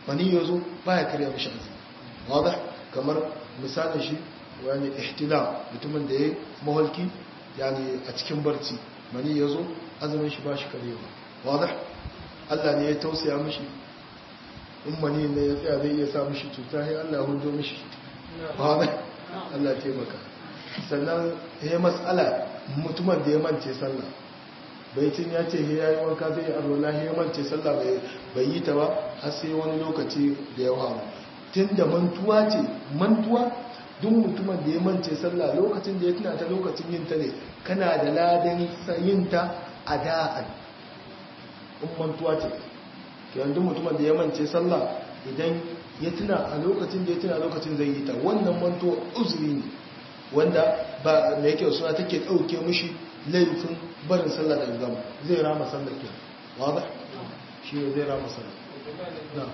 mani ya zo baya karya mishi azumi wadda kamar misalin shi wani ihtilam mutumin da ya maholki yani a cikin barci mani ya zo azumin shi ba shi karewa wadda Allah ne ya tausaya mishi in mani ne ya tsaya zai iya sa mishi cuta sai Allah ya hundo mishi wadda Allah ya taimaka sannan ya matsala mutumin da ya mance sallah baitin ya ce ya yi wanka zai arwala ya mance sallah bai yi ta ba har sai wani lokaci da ya faru tun da mantuwa ce mantuwa duk mutumin da ya mance sallah lokacin da ya tuna ta lokacin yin ta ne kana da ladan yin ta a da'an in mantuwa ce yanzu mutumin da ya mance sallah idan ya tuna a lokacin da ya tuna lokacin zai yi ta wannan mantuwa uzuri ne wanda ba da yake suna take ɗauke mishi laifin barin sallah da gama zai rama sallah ke wada shi ne zai rama sallah na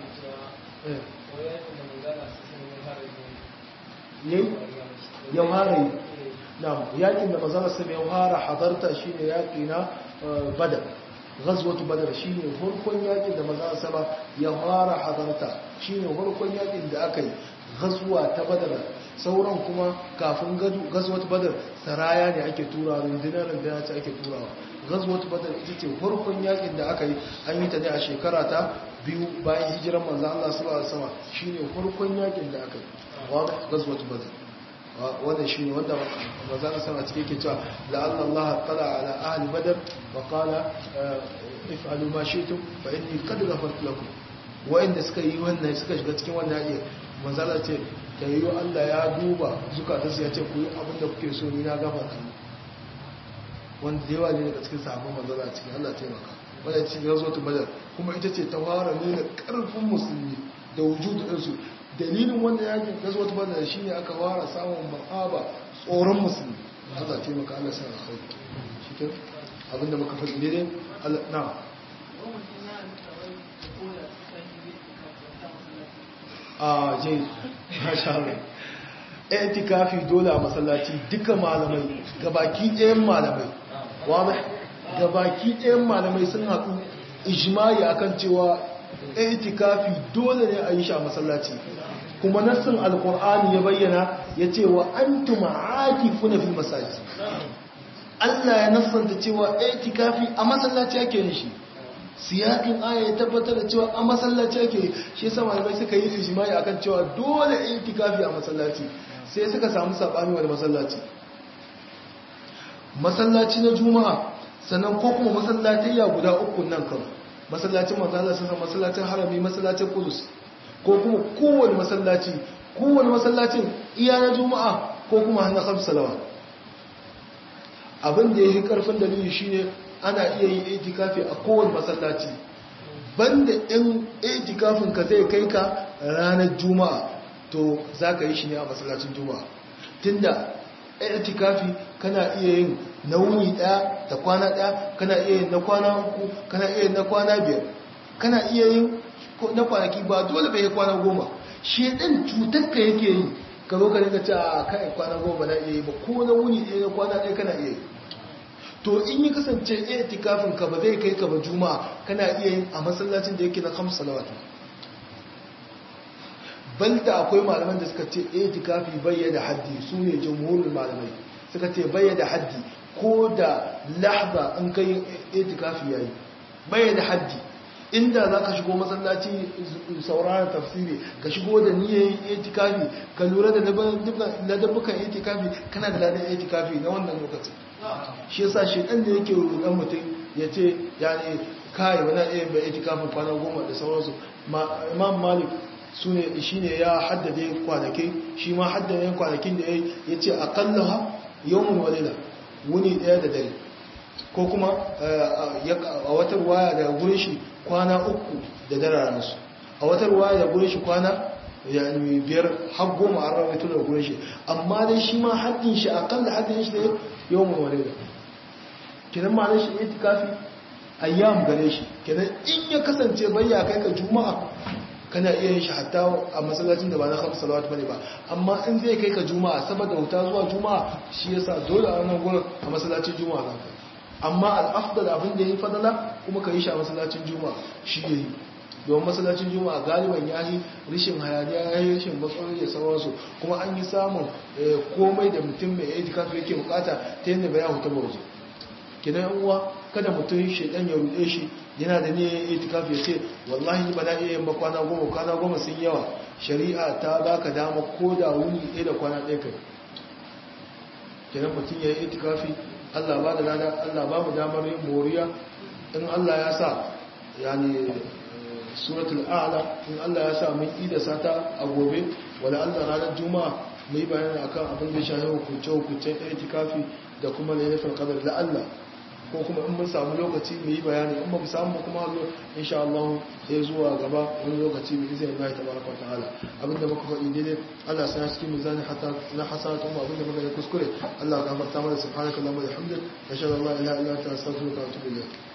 yayi ya fara yi na yakin da mazana sami ya fara hadarta shi ne yaki na badar ghazwatu badar shi ne farkon yakin da mazana sama ya fara hadarta shi ne farkon yakin da aka yi ghazwa ta badar sauran kuma kafin gazwat badar saraya ne ake turawa rundunar rundunar ce ake turawa gazwat badar ita ce farkon yakin da aka yi an yi ta ne a shekara ta biyu bayan hijiran manzo Allah sallallahu alaihi wasallam shine farkon yakin da aka yi wanda gazwat badar wannan shine wanda manzo Allah sallallahu alaihi yake cewa la'alla Allah tala ala ahli badar wa qala if'alu ma shi'tum fa inni qad ghafartu lakum wa'inda suka yi wannan suka shiga cikin wannan yakin manzo Allah ce da yi Allah ya duba zukatarsu ya ce ku yi abinda kuke so ni na gaba ta wanda da yawa ne daga cikin sahabban manzara a cikin Allah taimaka wadda cikin gazo ta badar kuma ita ce ta fara nuna karfin musulmi da wujudu ɗinsu dalilin wanda yakin gazo ta badar shi ne aka fara samun ma'aba tsoron musulmi Allah taimaka Allah sa alkhairi shi ke abinda muka faɗi ne dai Allah na a jai masha Allah itikafi dole a masallaci duka malamai gabaki ɗayan malamai wanda gabaki ɗayan malamai sun haɗu ijimai akan cewa itikafi dole ne a yi shi a masallaci kuma nassin alkur'ani ya bayyana ya ce wa an tuma'aki funa fi masaji Allah ya nassanta cewa itikafi a masallaci ake yin shi siyakin aya ya tabbatar da cewa a masallaci ake shi yasa malamai suka yi ijimai akan cewa dole itikafi a masallaci sai suka samu sabani wani masallaci masallaci na juma'a sannan ko kuma masallatayya guda uku nan kan masallacin manzala sun masallacin harami masallacin kudus ko kuma kowane masallaci kowane masallacin iya na juma'a ko kuma hannun hamsu salawa abin da ya yi karfin dalili shine ana iya yin itikafi a kowane masallaci banda in itikafin ka zai kai ka ranar juma'a to za ka yi shi ne a masallacin juma'a tunda itikafi kana iya yin na wuni daya da kwana daya kana iya yin na kwana uku kana iya yin na kwana biyar kana iya yin na kwanaki ba dole bai kwana goma shi ɗin cutar ka yake yi ka zo ka rinka ce a kai kwana goma na iya yi ba ko na wuni ɗaya na kwana ɗaya kana iya yi to in yi kasance itikafin ka ba zai kai ka ba juma'a kana iya yin a masallacin da yake na kamsu salawatu balta akwai malaman da suka ce itikafi bayyana haddi su ne jamhurin malamai suka ce bayyana haddi ko da lahza an kai itikafi yayi bayyana haddi inda za ka shigo masallaci sauraron tafsiri ka shigo da niyyar itikafi ka lura da ladabbukan itikafi kana da ladan itikafi na wannan lokacin shi yasa shi dan da yake rudan mutum ya ce ya ne kai wani iya bai itikafin kwana goma da sauransu imam malik su ne shi ne ya haddade kwanaki shi ma haddade kwanakin da ya ce akalla ha yawon walila wuni daya da dare ko kuma a wata waya daga gurin shi kwana uku da dararansu a wata waya da gurin shi kwana biyar har goma an rawaito da gurin shi amma dai shi ma haddin shi akalla haddin shi da yawon walila kinan ma shi itikafi ayyam gare shi kinan in ya kasance bayya kai ka juma'a kana iya yin shi hatta a masallacin da ba na hamsa salawat bane ba amma in zai kai ka juma'a saboda wuta zuwa juma'a shi yasa dole a wannan gurin a masallacin juma'a za ka amma al-afdal abin da yayi fadala kuma ka yi shi a masallacin juma'a shi yayi domin masallacin juma'a galiban ya yi rishin hayaniya ya yi rishin matsaloli da sauransu kuma an yi samun komai da mutum mai itikafi yake bukata ta yadda bai huta ba waje kidan yan uwa kada mutum shaidan ya rude shi yana da niyyar itikafi ya ce wallahi ba na iya yin ba kwana goma kwana goma sun yawa shari'a ta baka dama ko da wuni ɗaya da kwana ɗaya kai kidan mutum ya yi itikafi Allah ba da lada Allah ba mu damar yin moriya in Allah ya sa yani suratul a'la in Allah ya sa mun ida sata a gobe wala Allah ranar juma'a mu yi bayani akan abin da shafi hukunce hukuncen itikafi da kuma lailatul qadr la Allah ko kuma in mun samu lokaci mu yi bayani in ba mu samu kuma zo insha Allah sai zuwa gaba wani lokaci mu izinin Allah tabaraka ta'ala abinda muka faɗi daidai Allah sai cikin mizani hatta na hasanatu mu abinda muka yi kuskure Allah ka gafarta mana subhanakallahumma wa bihamdika ashhadu an la ilaha illa anta astaghfiruka wa atubu ilayk